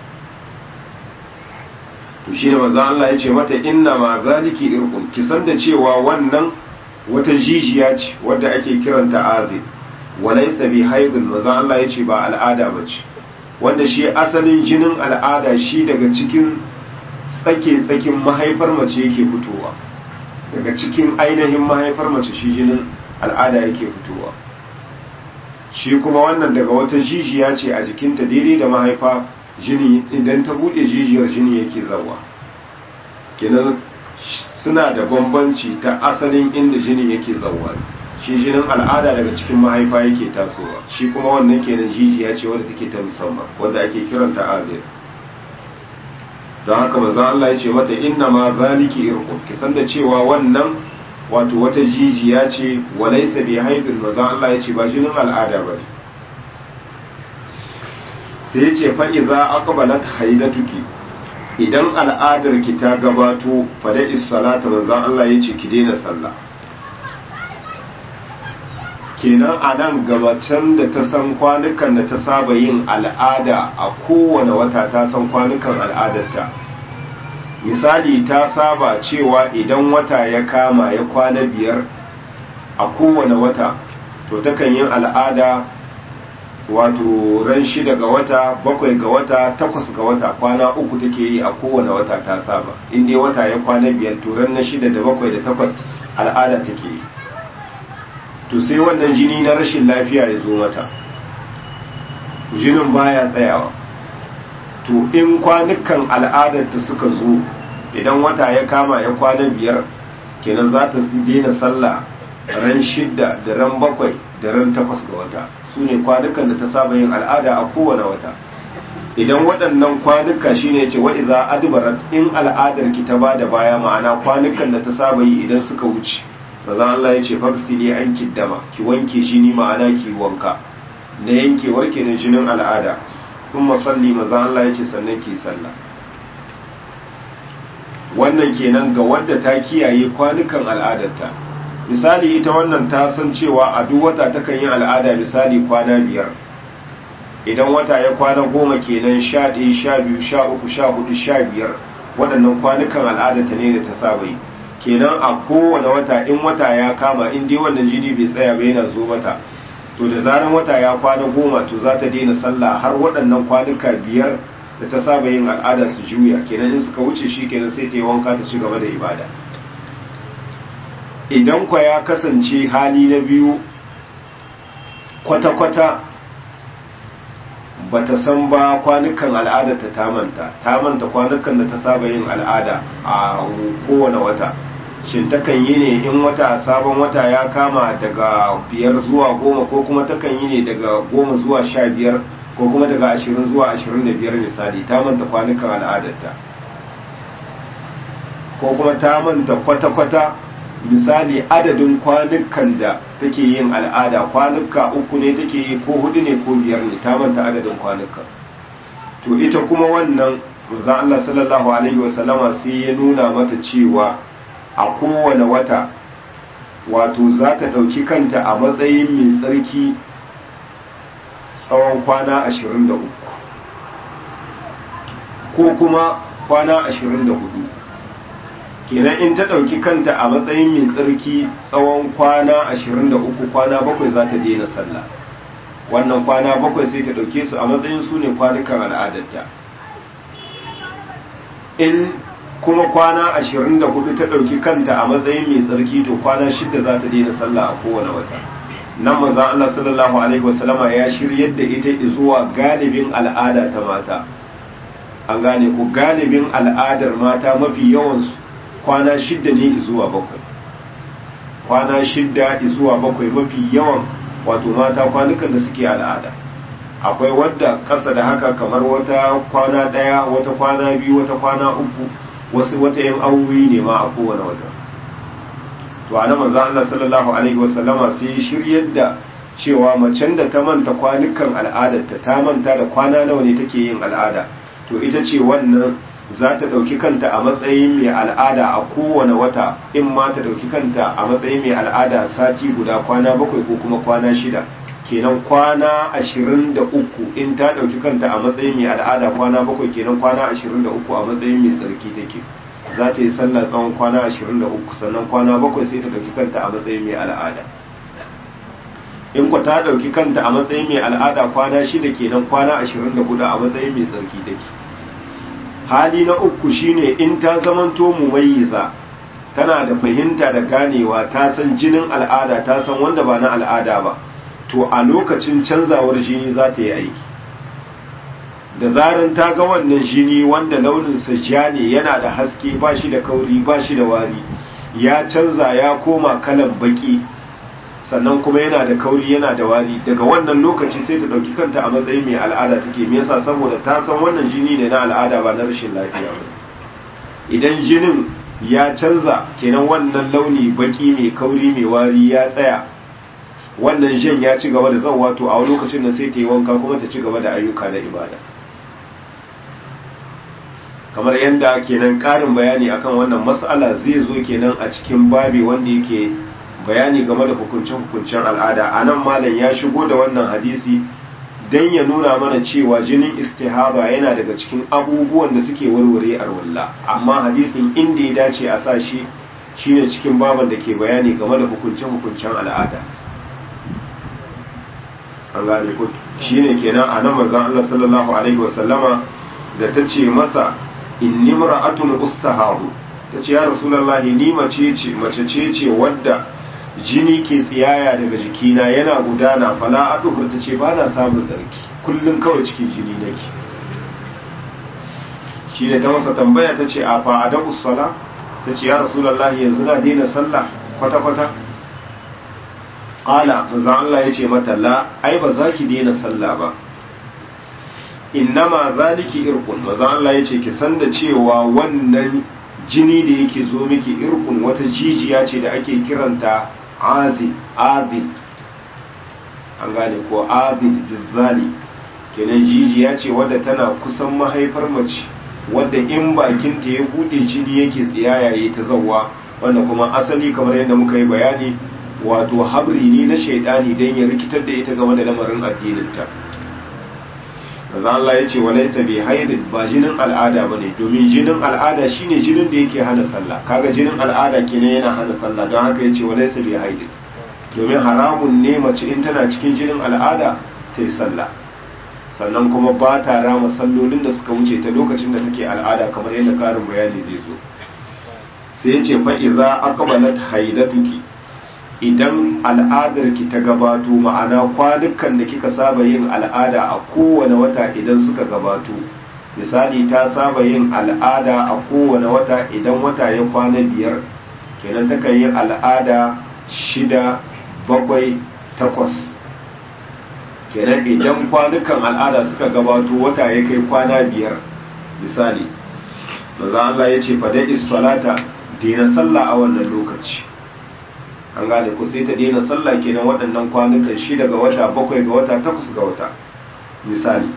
to shi ne manzo Allah ya ce mata inna ma zaliki irqun ki san da cewa wannan wata jijiya ce wadda ake kiranta azib walaysa bi haidun manzo Allah ya ce ba al'ada bace wanda shi asalin jinin al'ada shi daga cikin tsake tsakin mahaifar mace yake fitowa daga cikin ainihin mahaifar mace shi jinin al'ada yake fitowa shi kuma wannan daga wata jijiya ce a jikinta daidai da mahaifa jini idan ta bude jijiyar jini yake zawa kenan suna da bambanci ta asalin inda jini yake zawa shi jinin al'ada daga cikin mahaifa yake tasowa shi kuma wannan kenan jijiya ce wadda take ta musamman wadda ake kiranta azir don haka manzo Allah ya ce mata inna ma zaliki irqum ki san da cewa wannan wato wata jijiya ce walaysa bi haidin manzo Allah ya ce ba jinin al'ada ba sai ya ce fa idza aqbalat haidatuki idan al'adar ki ta gabato fa da salata manzo Allah ya ce ki daina sallah kenan a nan gabacin da ta san kwanukan da ta saba yin al'ada a kowane wata ta san kwanukan al'adarta misali ta saba cewa idan wata ya kama ya kwana biyar a kowane wata to takan yin al'ada wato ran shida ga wata bakwai ga wata takwas ga wata kwana uku take yi a kowane wata ta saba inda wata ya kwana biyar to ran na shida da bakwai da takwas al'ada take yi to sai wannan jini na rashin lafiya ya zo mata jinin baya tsayawa to in kwanukan al'adarta suka zo idan wata ya kama ya kwana biyar kenan za ta daina sallah ran shidda da ran bakwai da ran takwas ga wata su ne kwanukan da ta saba yin al'ada a kowane wata idan waɗannan kwanuka shine ce wa iza adbarat in al'adar ki ta bada baya ma'ana kwanukan da ta saba yi idan suka wuce maza Allah ya ce faksili an kiddama ki wanke jini ma'ana ki wanka na yankewar ke na jinin al'ada kun masalli maza Allah ya ce sannan ki sallah wannan kenan ga wadda ta kiyaye kwanukan al'adarta misali ita wannan ta san cewa a duk wata takan yi al'ada misali kwana biyar idan wata ya kwana goma kenan sha ɗaya sha biyu sha uku sha hudu sha biyar waɗannan kwanukan al'adarta ne da ta saba yi kenan a kowane wata in wata ya kama in dai wannan jini bai tsaya ba yana zo mata to da zaran wata ya kwana goma to za ta daina sallah har waɗannan kwanuka biyar da ta saba yin al'ada su juya kenan in suka wuce shi kenan sai ta yi wanka ta ci gaba da ibada idan kwa ya kasance hali na biyu kwata-kwata ba ta san ba kwanukan al'ada ta tamanta tamanta kwanukan da ta saba yin al'ada a kowane wata shin takan yi ne in wata sabon wata ya kama daga biyar zuwa goma ko kuma takan yi ne daga goma zuwa sha biyar ko kuma daga ashirin zuwa ashirin da biyar misali ta manta kwanukan al'adarta ko kuma ta manta kwata-kwata misali adadin kwanukan da take yin al'ada kwanuka uku ne take yi ko hudu ne ko biyar ne ta manta adadin kwanukan to ita kuma wannan manzon Allah sallallahu alaihi wasallama sai ya nuna mata cewa a kowane wata wato za ta ɗauki kanta a matsayin mai tsarki tsawon kwana ashirin da uku ko kuma kwana ashirin da hudu kenan in ta ɗauki kanta a matsayin mai tsarki tsawon kwana ashirin da uku kwana bakwai za ta daina sallah wannan kwana bakwai sai ta ɗauke su a matsayin su ne kwanukan al'adarta in kuma kwana ashirin da hudu ta ɗauki kanta a matsayin mai tsarki to kwana shidda za ta daina sallah a kowane wata nan maza Allah sallallahu alaihi wasallama ya shiryar da ita zuwa galibin al'ada ta mata an gane ku galibin al'adar mata mafi yawansu kwana shidda ne zuwa bakwai kwana shidda zuwa bakwai mafi yawan wato mata kwanukan da suke al'ada akwai wadda ƙasa da haka kamar wata kwana ɗaya wata kwana biyu wata kwana uku wasu wata yin awoyi ne ma a kowane wata to a nan manzo Allah sallallahu alaihi wasallama sai shiryar da cewa macen da ta manta kwanukan al'adarta ta manta da kwana nawa ne take yin al'ada to ita ce wannan za ta ɗauki kanta a matsayin mai al'ada a kowane wata in ma ta ɗauki kanta a matsayin mai al'ada sati guda kwana bakwai ko kuma kwana shida kenan kwana ashirin da uku in ta ɗauki kanta a matsayin mai al'ada kwana bakwai kenan kwana ashirin da uku a matsayin mai tsarki take za ta yi sallah tsawon kwana ashirin da uku sannan kwana bakwai sai ta ɗauki kanta a matsayin mai al'ada in ku ta ɗauki kanta a matsayin mai al'ada kwana shida kenan kwana ashirin da hudu a matsayin mai tsarki take hali na uku shine in ta zamanto mumayyiza tana da fahimta da ganewa ta san jinin al'ada ta san wanda ba na al'ada ba to a lokacin canzawar jini za ta yi aiki da zarin ta ga wannan jini wanda launinsa ja ne yana da haske ba shi da kauri ba shi da wari ya canza ya koma kalan baki sannan kuma yana da kauri yana da wari daga wannan lokaci sai ta ɗauki kanta a matsayin mai al'ada take me yasa saboda ta san wannan jini ne na al'ada ba na rashin lafiya ba idan jinin ya canza kenan wannan launi baki mai kauri mai wari ya tsaya wannan jan ya ci gaba da zan wato a lokacin da sai ta yi wanka kuma ta ci gaba da ayyuka na ibada kamar yadda kenan ƙarin bayani akan wannan mas'ala zai zo kenan a cikin babi wanda yake bayani game da hukuncen-hukuncen al'ada a nan malam ya shigo da wannan hadisi don ya nuna mana cewa jinin istihaba yana daga cikin abubuwan da suke warware arwalla amma hadisin inda ya dace a sa shi shine cikin baban da ke bayani game da hukuncen-hukuncen al'ada an gane ku shine kenan a nan manzon Allah sallallahu alaihi wasallama da ta ce masa inni mar'atun ustaharu ta ce ya rasulullahi ni mace ce mace ce ce wadda jini ke tsiyaya daga jikina yana gudana fala aduhur ta ce ba na samun tsarki kullum kawai cikin jini nake shi ne ta masa tambaya ta ce a fa adabu sala ta ce ya rasulullahi yanzu na daina sallah kwata-kwata ƙala maza Allah ya ce mata la ai ba za ki daina sallah ba innama zaliki irkun maza Allah ya ce ki san da cewa wannan jini da yake zo miki irkun wata jijiya ce da ake kiranta azin azin an gane ko azin dizzali kenan jijiya ce wadda tana kusan mahaifar mace wadda in bakinta ya bude jini yake tsiyaya ya ta zawwa wanda kuma asali kamar yadda muka yi bayani wato habri ne na shaidani don ya rikitar da ita game da lamarin addininta maza Allah ya ce walaisa bi haidin ba jinin al'ada ba ne domin jinin al'ada shine jinin da yake hana sallah kaga jinin al'ada kenan yana hana sallah don haka ya ce walaisa bi haidin domin haramun ne mace in tana cikin jinin al'ada ta yi sallah sannan kuma ba ta rama sallolin da suka wuce ta lokacin da take al'ada kamar yadda karin bayani zai zo sai ya ce fa'iza aqbalat haidatuki idan al'adarki ta gabato ma'ana kwanukan da kika saba yin al'ada a kowane wata idan suka gabato misali ta saba yin al'ada a kowane wata idan wata ya kwana biyar kenan takan yi al'ada shida bakwai takwas kenan idan kwanukan al'ada suka gabato wata ya kai kwana biyar misali maza Allah ya ce fadai salata daina sallah a wannan lokaci an gane ku sai ta daina sallah kenan waɗannan kwanukan shida ga wata bakwai ga wata takwas ga wata misali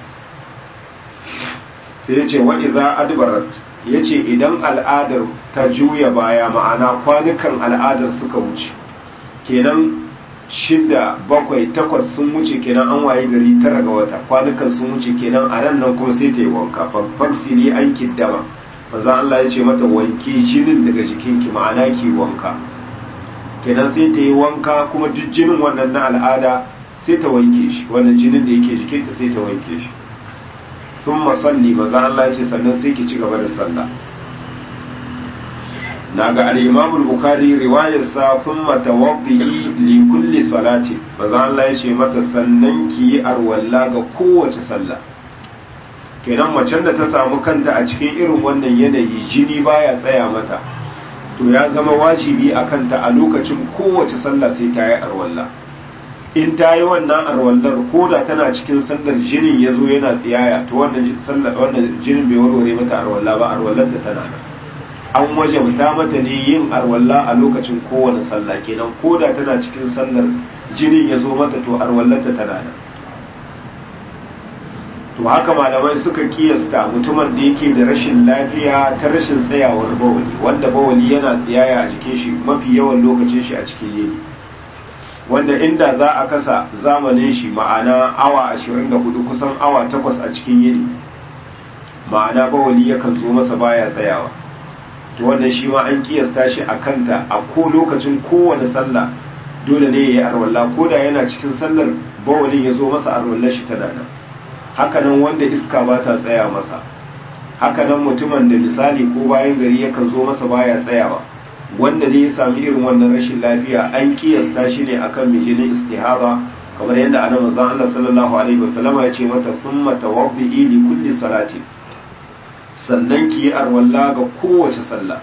sai ya ce wa'iza adbarat ya ce idan al'adar ta juya baya ma'ana kwanukan al'adar suka wuce kenan shida bakwai takwas sun wuce kenan an waye gari tara ga wata kwanukan sun wuce kenan a ran nan kuma sai ta yi wanka faksili an kiddama maza Allah ya ce mata wanke jinin daga jikinki ma'ana ki wanka kenan sai ta yi wanka kuma duk jinin wannan na al'ada sai ta wanke shi wannan jinin da yake jikinta sai ta wanke shi sun masalli maza Allah ya ce sannan sai ki ci gaba da sallah na ga al'imamul bukari riwayarsa sun matawaɗi li kulli salati maza Allah ya ce mata sannan ki yi arwalla ga kowace sallah kenan macen da ta samu kanta a cikin irin wannan yanayi jini baya tsaya mata to ya zama wajibi a kanta a lokacin kowace sallah sai ta yi arwalla in ta yi wannan arwallar ko da tana cikin sallar jinin ya zo yana tsiyaya to wannan jinin bai warware mata arwalla ba arwallar ta tana nan an wajabta mata ne yin arwalla a lokacin kowane sallah kenan ko da tana cikin sallar jinin ya zo mata to arwallar ta tana nan to haka malamai suka kiyasta mutumin da yake da rashin lafiya ta rashin tsayawar bawali wanda bawali yana tsiyaya a jikin shi mafi yawan lokacin shi a cikin yini wanda inda za a kasa zamanin shi ma'ana awa 24 kusan awa 8 a cikin yini ma'ana bawali yakan zo masa baya tsayawa to wannan shi ma an kiyasta shi a kanta a ko lokacin kowane sallah dole ne ya yi arwalla ko da yana cikin sallar bawalin ya zo masa arwallar shi tana nan hakanan wanda iska ba ta tsaya masa hakanan mutumin da misali ko bayan gari yakan zo masa baya tsayawa wanda ne ya sami irin wannan rashin lafiya an kiyasta shi ne akan mijinin istihaba kamar yadda ana manzon Allah sallallahu alaihi wasallam ya ce mata thumma tawaddi li kulli salati sannan ki yi arwalla ga kowace sallah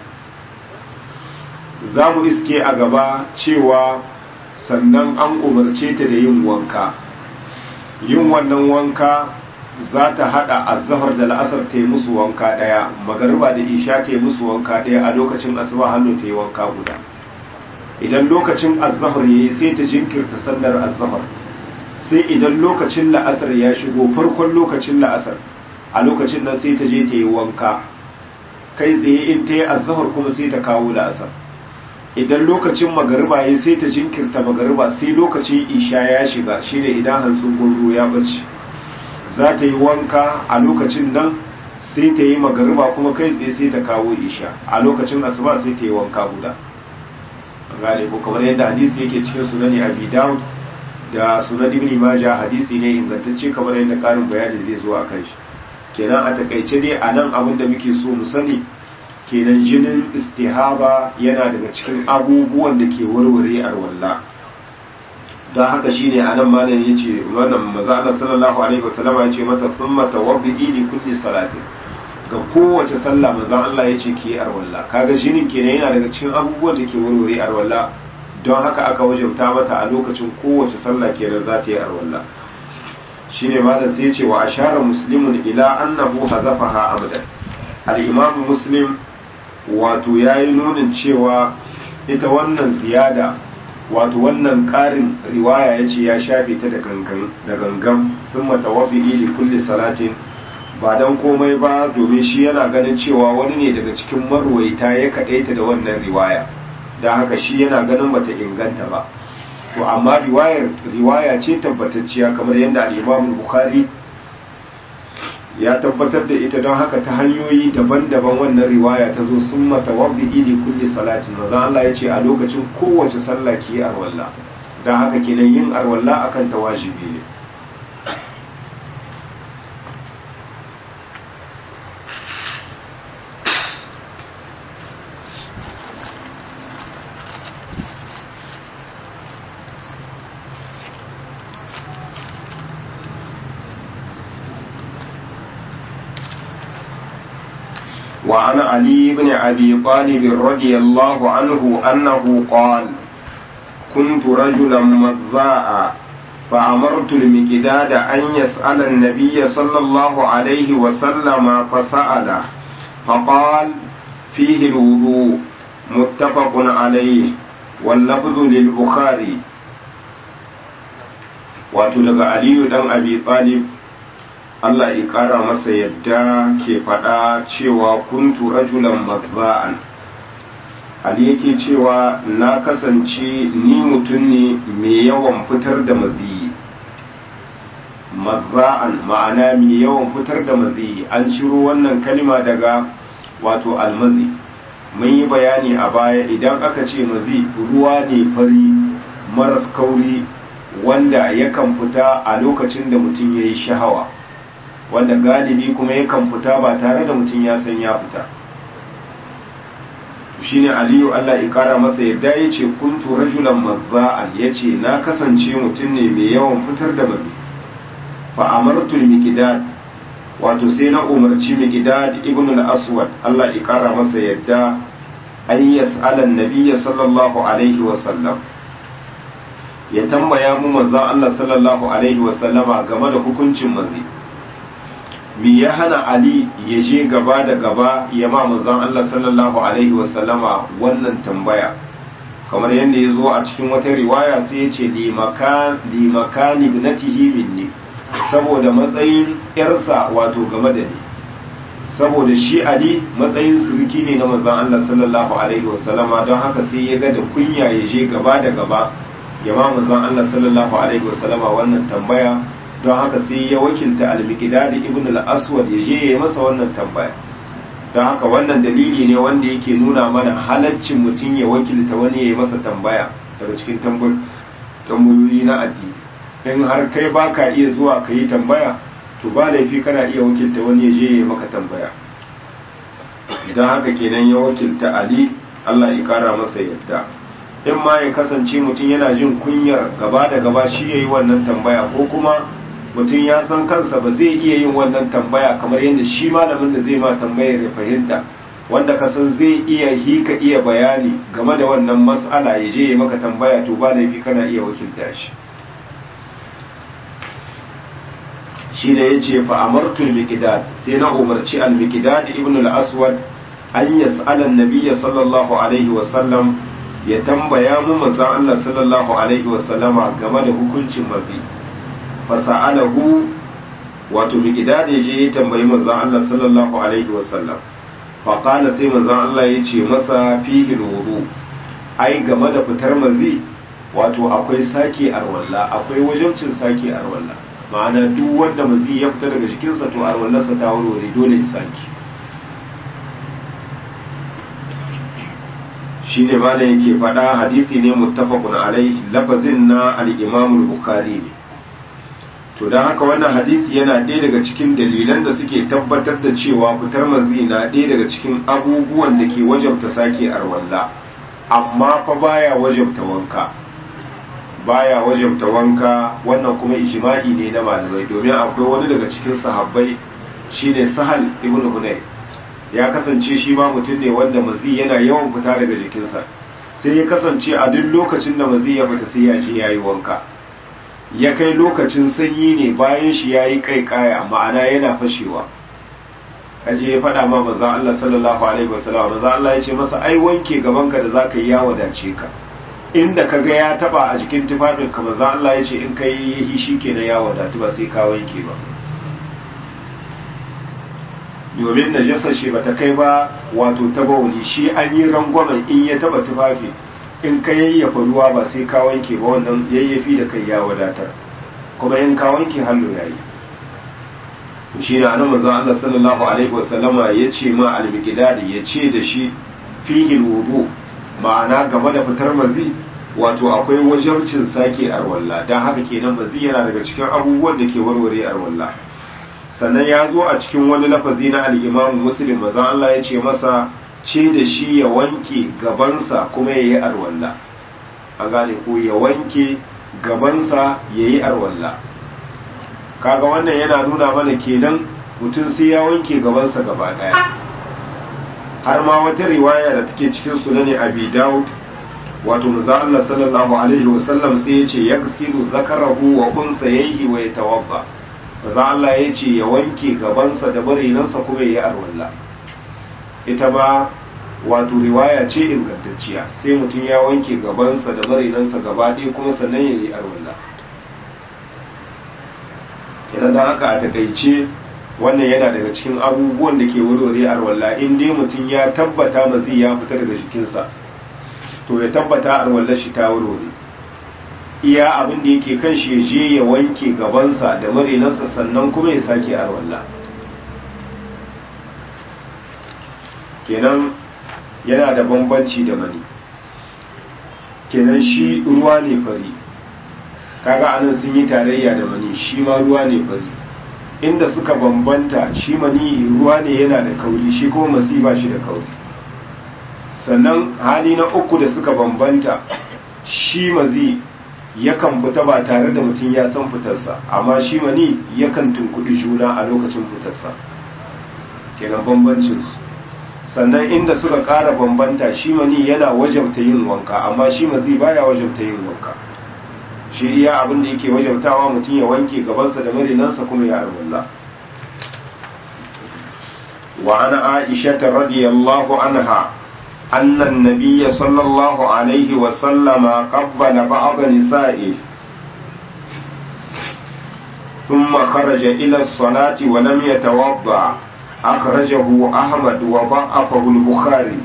za mu iske a gaba cewa sannan an umarce ta da yin wanka yin wannan wanka za ta hada azhar da la'asar ta yi musu wanka daya magariba da isha ta yi musu wanka daya a lokacin asuba hannu ta yi wanka guda idan lokacin azhar yayi sai ta jinkirta sallar azhar sai idan lokacin la'asar ya shigo farkon lokacin la'asar a lokacin nan sai ta je ta yi wanka kai tsaye in ta yi azhar kuma sai ta kawo la'asar idan lokacin magariba ya sai ta jinkirta magariba sai lokacin isha ya shiga shine idan hantsin gurgu ya bace za ta yi wanka a lokacin nan sai ta yi magariba kuma kai tsaye sai ta kawo isha a lokacin asuba sai ta yi wanka guda gane ko kamar yadda hadisi yake cikin sunani abi dawud da sunan ibn majah hadisi ne ingantacce kamar yadda karin bayani zai zo a kan shi kenan a takaice dai a nan abin da muke so mu sani kenan jinin istihaba yana daga cikin abubuwan da ke warware arwalla don haka shine a nan malam ya ce wannan maza Allah sallallahu alaihi wasallam ya ce mata thumma tawaddi li kulli salatin ga kowace sallah manzo Allah ya ce ki arwalla kaga jinin kenan yana daga cikin abubuwan da ke warware arwalla don haka aka wajabta mata a lokacin kowace sallah kenan za ta yi arwalla shine malam sai ya ce wa ashara muslimun ila annahu hazafaha abadan al-imam muslim wato yayi nunin cewa ita wannan ziyada wato wannan ƙarin riwaya ya ce ya shafe ta da gangan da gangan sun matawafi li kulli salatin ba dan komai ba domin shi yana ganin cewa wani ne daga cikin marwaita ya kaɗaita da wannan riwaya don haka shi yana ganin bata inganta ba to amma riwayar riwaya ce tabbatacciya kamar yadda al-Imam Bukhari ya tabbatar da ita don haka ta hanyoyi daban-daban wannan riwaya ta zo sun mata wabbi ili kulli salatin maza Allah ya ce a lokacin kowace sallah ki yi arwalla don haka kenan yin arwalla akan ta wajibi ne وعن علي بن أبي طالب رضي الله عنه أنه قال كنت رجلا مذاء فأمرت المقداد أن يسأل النبي صلى الله عليه وسلم فسأله فقال فيه الوضوء متفق عليه واللفظ للبخاري وتلقى علي بن أبي طالب Allah ya ƙara masa yadda ke faɗa cewa kuntu rajulan mazza'an Ali yake cewa na kasance ni mutum ne mai yawan fitar da maziyi mazza'an ma'ana mai yawan fitar da maziyi an ciro wannan kalima daga wato almazi mun yi bayani a baya idan aka ce mazi ruwa ne fari maras kauri wanda yakan fita a lokacin da mutum ya yi shahawa wanda galibi kuma yakan fita ba tare da mutum ya san ya fita shine aliyu Allah ya kara masa yadda ya ce kuntu rajulan mazza'an ya ce na kasance mutum ne mai yawan fitar da mazi fa amartul miqdad wato sai na umarci miqdad ibn al-aswad Allah ya kara masa yadda an yas'ala an-nabiyya sallallahu alaihi wa sallam ya tambaya mu manzon Allah sallallahu alaihi wa sallama game da hukuncin mazi me ya hana Ali ya je gaba da gaba ya ma manzon Allah sallallahu alaihi wasallama wannan tambaya kamar yadda ya zo a cikin wata riwaya sai ya ce limakani ibnatihi minni saboda matsayin yarsa wato game da ni saboda shi Ali matsayin suruki ne na manzon Allah sallallahu alaihi wasallama don haka sai ya ga da kunya ya je gaba da gaba ya ma manzon Allah sallallahu alaihi wasallama wannan tambaya don haka sai ya wakilta al-miqdad ibn al-aswad ya je ya masa wannan tambaya don haka wannan dalili ne wanda yake nuna mana halaccin mutum ya wakilta wani ya yi masa tambaya daga cikin tambayoyi na addini in har kai ba ka iya zuwa ka yi tambaya to ba laifi kana iya wakilta wani ya je ya maka tambaya idan haka kenan ya wakilta ali Allah ya kara masa yadda in ma ya kasance mutum yana jin kunyar gaba da gaba shi ya yi wannan tambaya ko kuma mutum ya san kansa ba zai iya yin wannan tambaya kamar yadda shi malamin da zai ma tambayar ya fahimta wanda ka san zai iya hika iya bayani game da wannan mas'ala ya je ya maka tambaya to ba laifi kana iya wakilta shi shi da ya ce fa amartul miqdad sai na umarci al miqdad ibn al aswad an yas'ala an-nabiy sallallahu alaihi wa sallam ya tambaya mu manzon Allah sallallahu alaihi wa sallama game da hukuncin mazi fa sa'alahu wato miqdad ya je ya tambayi manzon Allah sallallahu alaihi wa sallam fa qala sai manzon Allah ya ce masa fihi wudu ai game da fitar mazi wato akwai sake arwalla akwai wajibcin sake arwalla ma'ana duk wanda mazi ya fita daga jikinsa to arwallarsa ta warware dole ya sake shi ne ma yake faɗa hadisi ne muttafaqun alaihi lafazin na al-imam bukhari ne to don haka wannan hadisi yana ɗaya daga cikin dalilan da suke tabbatar da cewa fitar mazi na ɗaya daga cikin abubuwan da ke wajabta sake arwalla amma fa baya wajabta wanka baya wajabta wanka wannan kuma ijma'i ne na malamai domin akwai wani daga cikin sahabbai shine sahal ibn hunay ya kasance shi ma mutum ne wanda mazi yana yawan fita daga jikinsa sai ya kasance a duk lokacin da mazi ya fita sai ya je yayi wanka ya kai lokacin sanyi ne bayan shi yayi kai kaya ma'ana yana fashewa aje ya faɗa ma manzon Allah sallallahu alaihi wasallam manzon Allah ya ce masa ai wanke gabanka da zaka yi ya wadace ka inda ka ga ya taba a jikin tufafin ka maza Allah ya ce in ka yi yi shi kenan ya wadatu ba sai ka wanke ba domin najasar shi bata kai ba wato ta bauli shi an yi rangwamen in ya taba tufafi in ka yayyafa ruwa ba sai ka wanke ba wannan yayyafi da kai ya wadatar kuma in ka wanke hannu yayi shi na nan manzon Allah sallallahu alaihi wasallama ya ce ma al-miqdadi ya ce da shi fihi wudu ma'ana game da fitar mazi wato akwai wajabcin sake arwalla don haka kenan mazi yana daga cikin abubuwan da ke warware arwalla sannan ya zo a cikin wani lafazi na al'imamu muslim mazan Allah ya ce masa ce da shi ya wanke gabansa kuma ya yi arwalla a gane ko ya wanke gabansa ya yi arwalla kaga wannan yana nuna mana kenan mutum sai ya wanke gabansa gaba daya har ma wata riwaya da take cikin sunani abi daud wato manzo Allah sallallahu alaihi wasallam sai ya ce yaksilu zakarahu wa unsayhi wa yatawadda manzo Allah ya ce ya wanke gabansa da barinansa kuma ya yi arwalla ita ba wato riwaya ce ingantacciya sai mutum ya wanke gabansa da barinansa gaba ɗaya kuma sannan ya yi arwalla kenan da haka a takaice wannan yana daga cikin abubuwan da ke warware arwalla in dai mutum ya tabbata mazi ya fita daga jikinsa to ya tabbata arwallar shi ta warware iya abin da yake kan shi ya je ya wanke gabansa da marinansa sannan kuma ya sake arwalla kenan yana da bambanci da mani kenan shi ruwa ne fari kaga anan sun yi tarayya da mani shi ma ruwa ne fari inda suka bambanta shi mani ruwa ne yana da kauri shi kuma masi ba shi da kauri sannan hali na uku da suka bambanta shi mazi yakan fita ba tare da mutum ya san fitarsa amma shi mani yakan tunkudi juna a lokacin fitarsa kenan bambancinsu sannan inda suka ƙara bambanta shi mani yana wajabta yin wanka amma shi mazi baya wajabta yin wanka shi iya abin da yake wajabtawa mutum ya wanke gabansa da marinansa kuma ya arwallah wa ana aisha radiyallahu anha أن النبي صلى الله عليه وسلم قبل بعض نسائه ثم خرج إلى الصلاة ولم يتوضأ أخرجه أحمد وضعفه البخاري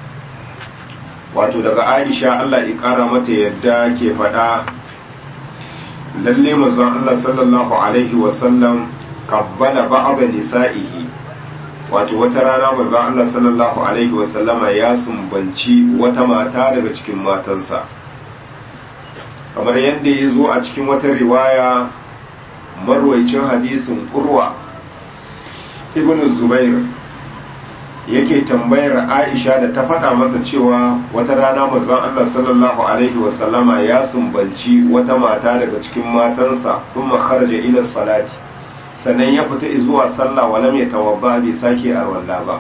wato daga aisha Allah ya ƙara mata yadda ke faɗa lalle mazan Allah sallallahu alaihi wasallam kabbala ba'aba nisa'ihi wato wata rana manzon Allah sallallahu alaihi wasallama ya sumbanci wata mata daga cikin matansa kamar yadda ya zo a cikin wata riwaya marwaicin hadisin urwa ibn zubair yake tambayar aisha da ta faɗa masa cewa wata rana manzon Allah sallallahu alaihi wasallama ya sumbanci wata mata daga cikin matansa kuma kharaja ila salati sannan ya fita zuwa sallah walam ya tawabba bai sake arwalla ba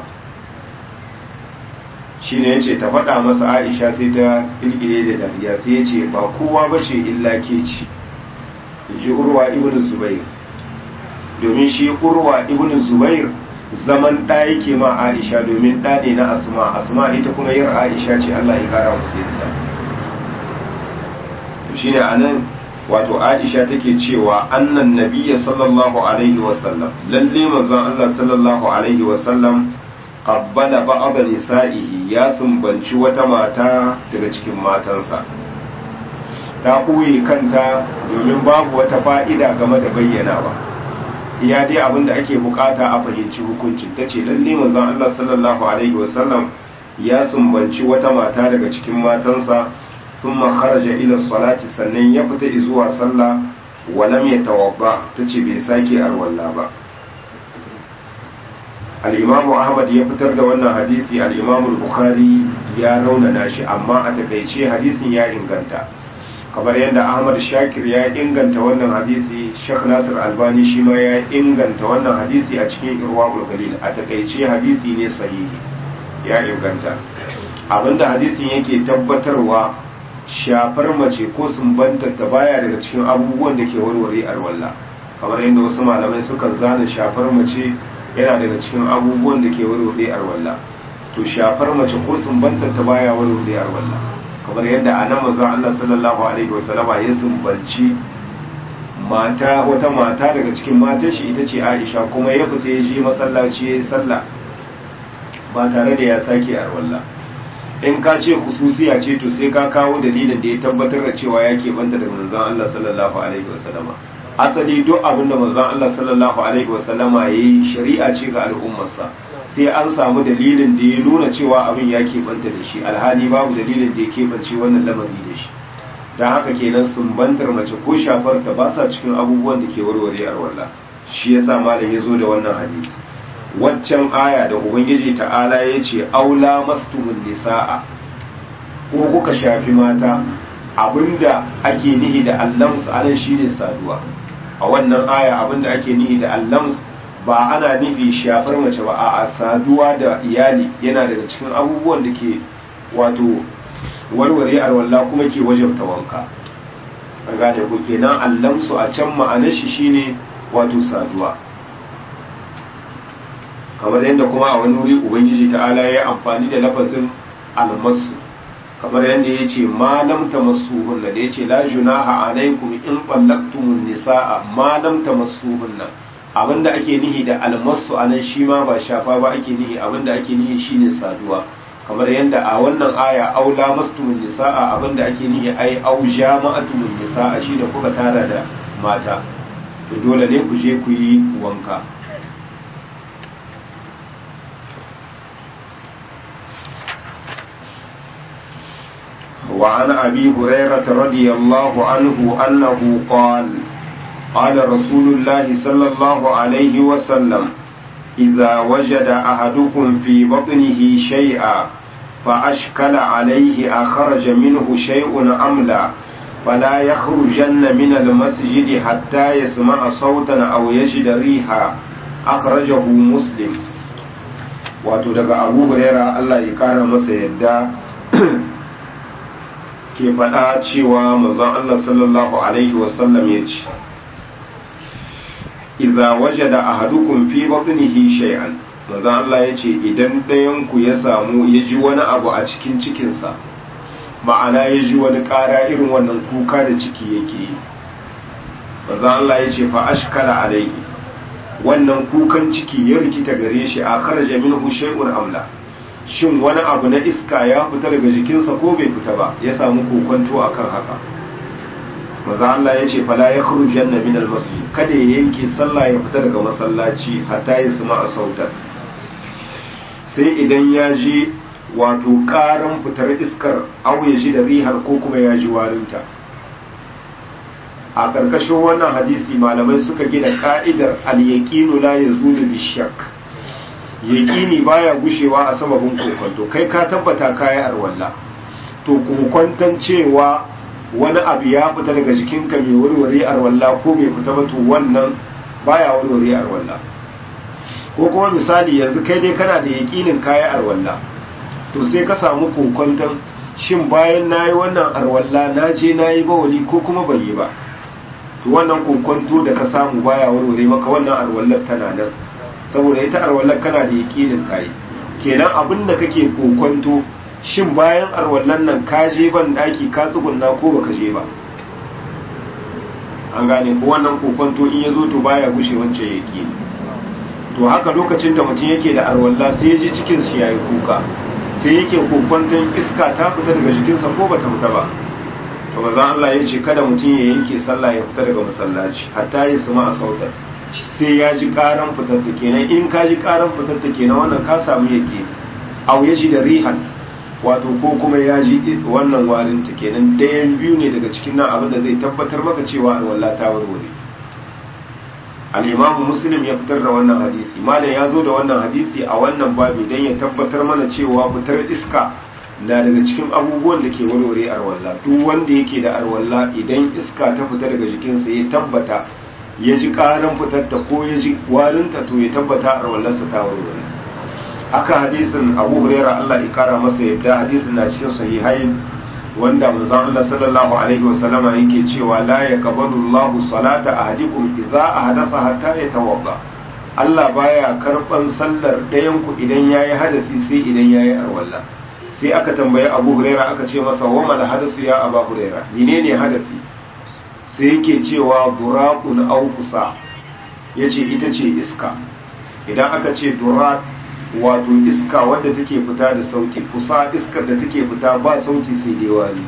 shine yace ta faɗa masa aisha sai ta ilgire da dariya sai yace ba kowa bace illa ke ci ji urwa ibn zubair domin shi urwa ibn zubair zaman ɗa yake ma aisha domin ɗa ne na asma asma ita kuma yin aisha ce allah ya kara musu yadda to shine anan wato aisha take cewa annan nabiyya sallallahu alaihi wasallam lalle manzon allah sallallahu alaihi wasallam qabbala ba'd nisa'ihi ya sumbanci wata mata daga cikin matansa ta ɓoye kanta domin babu wata fa'ida game da bayyanawa iya dai abin da ake bukata a fahimci hukuncin ta ce lalle manzon Allah sallallahu alaihi wasallam ya sumbanci wata mata daga cikin matansa sun kharaja ila salati sannan ya fita zuwa sallah walam ya tawabba ta ce bai sake arwalla ba al'imamu ahmad ya fitar da wannan hadisi al'imamu bukhari ya raunana shi amma a takaice hadisin ya inganta kamar yadda ahmad shakir ya inganta wannan hadisi shek nasir albani shi ma ya inganta wannan hadisi a cikin irwaqul galil a takaice hadisi ne sahihi ya inganta abinda hadisin yake tabbatarwa shafar mace ko sumbanta ta baya daga cikin abubuwan da ke warware alwala kamar yadda wasu malamai suka zana shafar mace yana daga cikin abubuwan da ke warware alwala to shafar mace ko sumbanta ta baya warware alwala kamar yadda a nan mazan Allah sallallahu Alaihi wasallama ya sumbanci mata wata mata daga cikin matan shi ita ce Aisha kuma ya fita ya je masallaci ya yi sallah ba tare da ya sake arwalla in ka ce hususiya ce to sai ka kawo dalilin da ya tabbatar da cewa ya banta da manzon Allah sallallahu alaihi wasallama asali duk abin da manzon Allah sallallahu alaihi wasallama yayi shari'a ce ga al'ummarsa sai an samu dalilin da ya nuna cewa abin ya banta da shi alhali babu dalilin da ya keɓance wannan lamari da shi don haka kenan sumbantar mace ko shafar ta ba sa cikin abubuwan da ke warware arwalla shi yasa malam ya zo da wannan hadisi waccan aya da ubangiji ta'ala ya ce aula mastumun nisa'a ko kuka shafi mata abinda ake nihi da allams anan shine saduwa a wannan aya abinda ake nihi da allams ba ana nufi shafar mace ba a saduwa da iyali yana daga cikin abubuwan da ke wato warware alwala kuma ke wajabta wanka an gane ku kenan allamsu a can ma'anar shi shine wato saduwa kamar yadda kuma a wani wuri ubangiji ta'ala ya amfani da lafazin almasu kamar yadda ya ce ma lam tamassuhunna da ya ce la junaha alaikum in qallaqtumun nisaa ma lam tamassuhunna abinda ake nihi da almasu anan shi ma ba shafa ba ake nihi abinda ake nihi shine saduwa kamar yadda a wannan aya aula mastumun nisaa abinda ake nihi ai au jama'atumun nisaa shine kuka tara da mata to dole ne ku je ku yi wanka وعن أبي هريرة رضي الله عنه أنه قال قال رسول الله صلى الله عليه وسلم إذا وجد أحدكم في بطنه شيئا فأشكل عليه أخرج منه شيء أم لا فلا يخرجن من المسجد حتى يسمع صوتا أو يجد ريحا أخرجه مسلم wato daga abu huraira Allah ya kara masa yadda ke faɗa cewa mazan Allah sallallahu Alaihi wasallam ya ce idza wajada ahadukum fi batnihi shay'an mazan Allah ya ce idan ɗayanku ya samu ya ji wani abu a cikin cikinsa ma'ana ya ji wani ƙara irin wannan kuka da ciki yake yi mazan Allah ya ce fa ashkala alaihi wannan kukan ciki ya rikita gare shi a kharaja minhu shay'un amla shin wani abu na iska ya fita daga jikinsa ko bai fita ba ya samu kokonto akan haka maza Allah ya ce fala ya janna min almasjid kada ya yanke sallah ya fita daga masallaci hatta ya suma a sautar sai idan ya ji wato karan fitar iskar au ya ji da rihar ko kuma ya ji warinta a ƙarƙashin wannan hadisi malamai suka gina ka'idar al-yaqinu la yazulu bishak yaqini baya gushewa a sababin kokonto kai ka tabbata kai arwalla to kokonton cewa wani abu ya fita daga jikinka mai warware arwalla ko bai fita ba to wannan baya warware arwalla ko kuma misali yanzu kai dai kana da yaqinin kai arwalla to sai ka samu kokonton shin bayan nayi wannan arwalla na je nayi bawali ko kuma bai yi ba to wannan kokonto da ka samu baya warware maka wannan arwallar tana nan saboda ita arwallar kana da yakinin kai kenan abin da kake kokonto shin bayan arwallar nan ka je ban daki ka tsugunna ko baka je ba an gane ko wannan kokonto in yazo to baya gushe wancan yakini to haka lokacin da mutum yake da arwalla sai ya ji cikin shi yayi kuka sai yake kokonton iska ta fita daga jikinsa ko bata fita ba to manzon Allah ya ce kada mutum ya yanke sallah ya fita daga masallaci hatta ya sama a sautar sai ya ji karan fitar ta kenan in ka ji karan fitar ta kenan wannan ka samu yake au ya ji da rihan wato ko kuma ya ji wannan warin ta kenan dayan biyu ne daga cikin nan abin da zai tabbatar maka cewa alwala ta warware al-imam muslim ya fitar da wannan hadisi malam ya zo da wannan hadisi a wannan babi dan ya tabbatar mana cewa fitar iska na daga cikin abubuwan da ke warware arwalla duk wanda yake da arwalla idan iska ta fita daga jikinsa ya tabbata ya ji karan fitarta ko ya ji warinta to ya tabbata arwallarsa ta warware haka hadisin abu huraira allah ya kara masa yadda hadisin na cikin sahihain wanda manzon Allah sallallahu alaihi wasallama yake cewa la yaqbalu Allahu salata ahadikum idza ahdatha hatta yatawadda Allah baya karban sallar ɗayan ku idan yayi hadasi sai idan yayi arwalla sai aka tambayi Abu Huraira aka ce masa wa mal hadasu ya Abu Huraira menene hadasi sai yake cewa duraqun aw fusa yace ita ce iska idan aka ce duraq wato iska wadda take fita da sauti kusa iskar da take fita ba sauti sai dai wari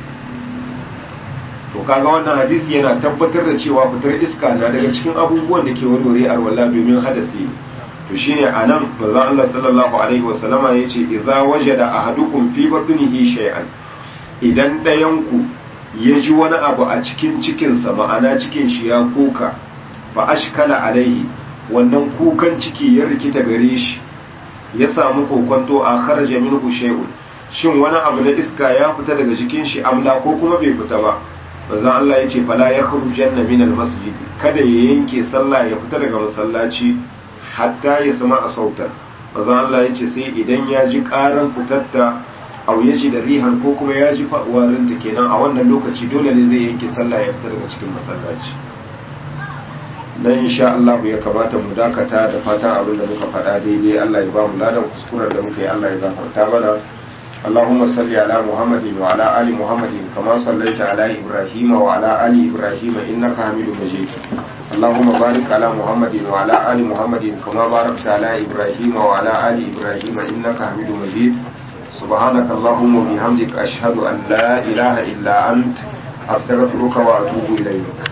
to kaga wannan hadisi yana tabbatar da cewa fitar iska na daga cikin abubuwan da ke warware arwala domin hadasi ne to shine anan manzon Allah sallallahu alaihi wasallama yace idza wajada ahadukum fi batnihi shay'an idan dayan ku ya ji wani abu a cikin cikinsa ma'ana cikin shi ya kuka fa ashkala alaihi wannan kukan ciki ya rikita gare shi ya samu kokonto a kharaja minhu shay'un shin wani abu na iska ya fita daga jikin shi amla ko kuma bai fita ba manzon Allah yace fala yakhrujanna min almasjid kada ya yanke sallah ya fita daga masallaci hatta ya sama a sautar manzon Allah yace sai idan ya ji karan fitatta au ya ji da rihan ko kuma ya ji warin ta kenan a wannan lokaci dole ne zai yanke sallah ya fita daga cikin masallaci dan insha Allah ya kamata mu dakata da fatan abin da muka faɗa daidai Allah ya ba mu ladan kuskuren da muka yi Allah ya gafarta mana اللهم صل على محمد وعلى آل محمد كما صليت على إبراهيم وعلى آل إبراهيم إنك حميد مجيد اللهم بارك على محمد وعلى آل محمد كما باركت على إبراهيم وعلى آل إبراهيم إنك حميد مجيد سبحانك اللهم وبحمدك أشهد أن لا إله إلا أنت أستغفرك وأتوب إليك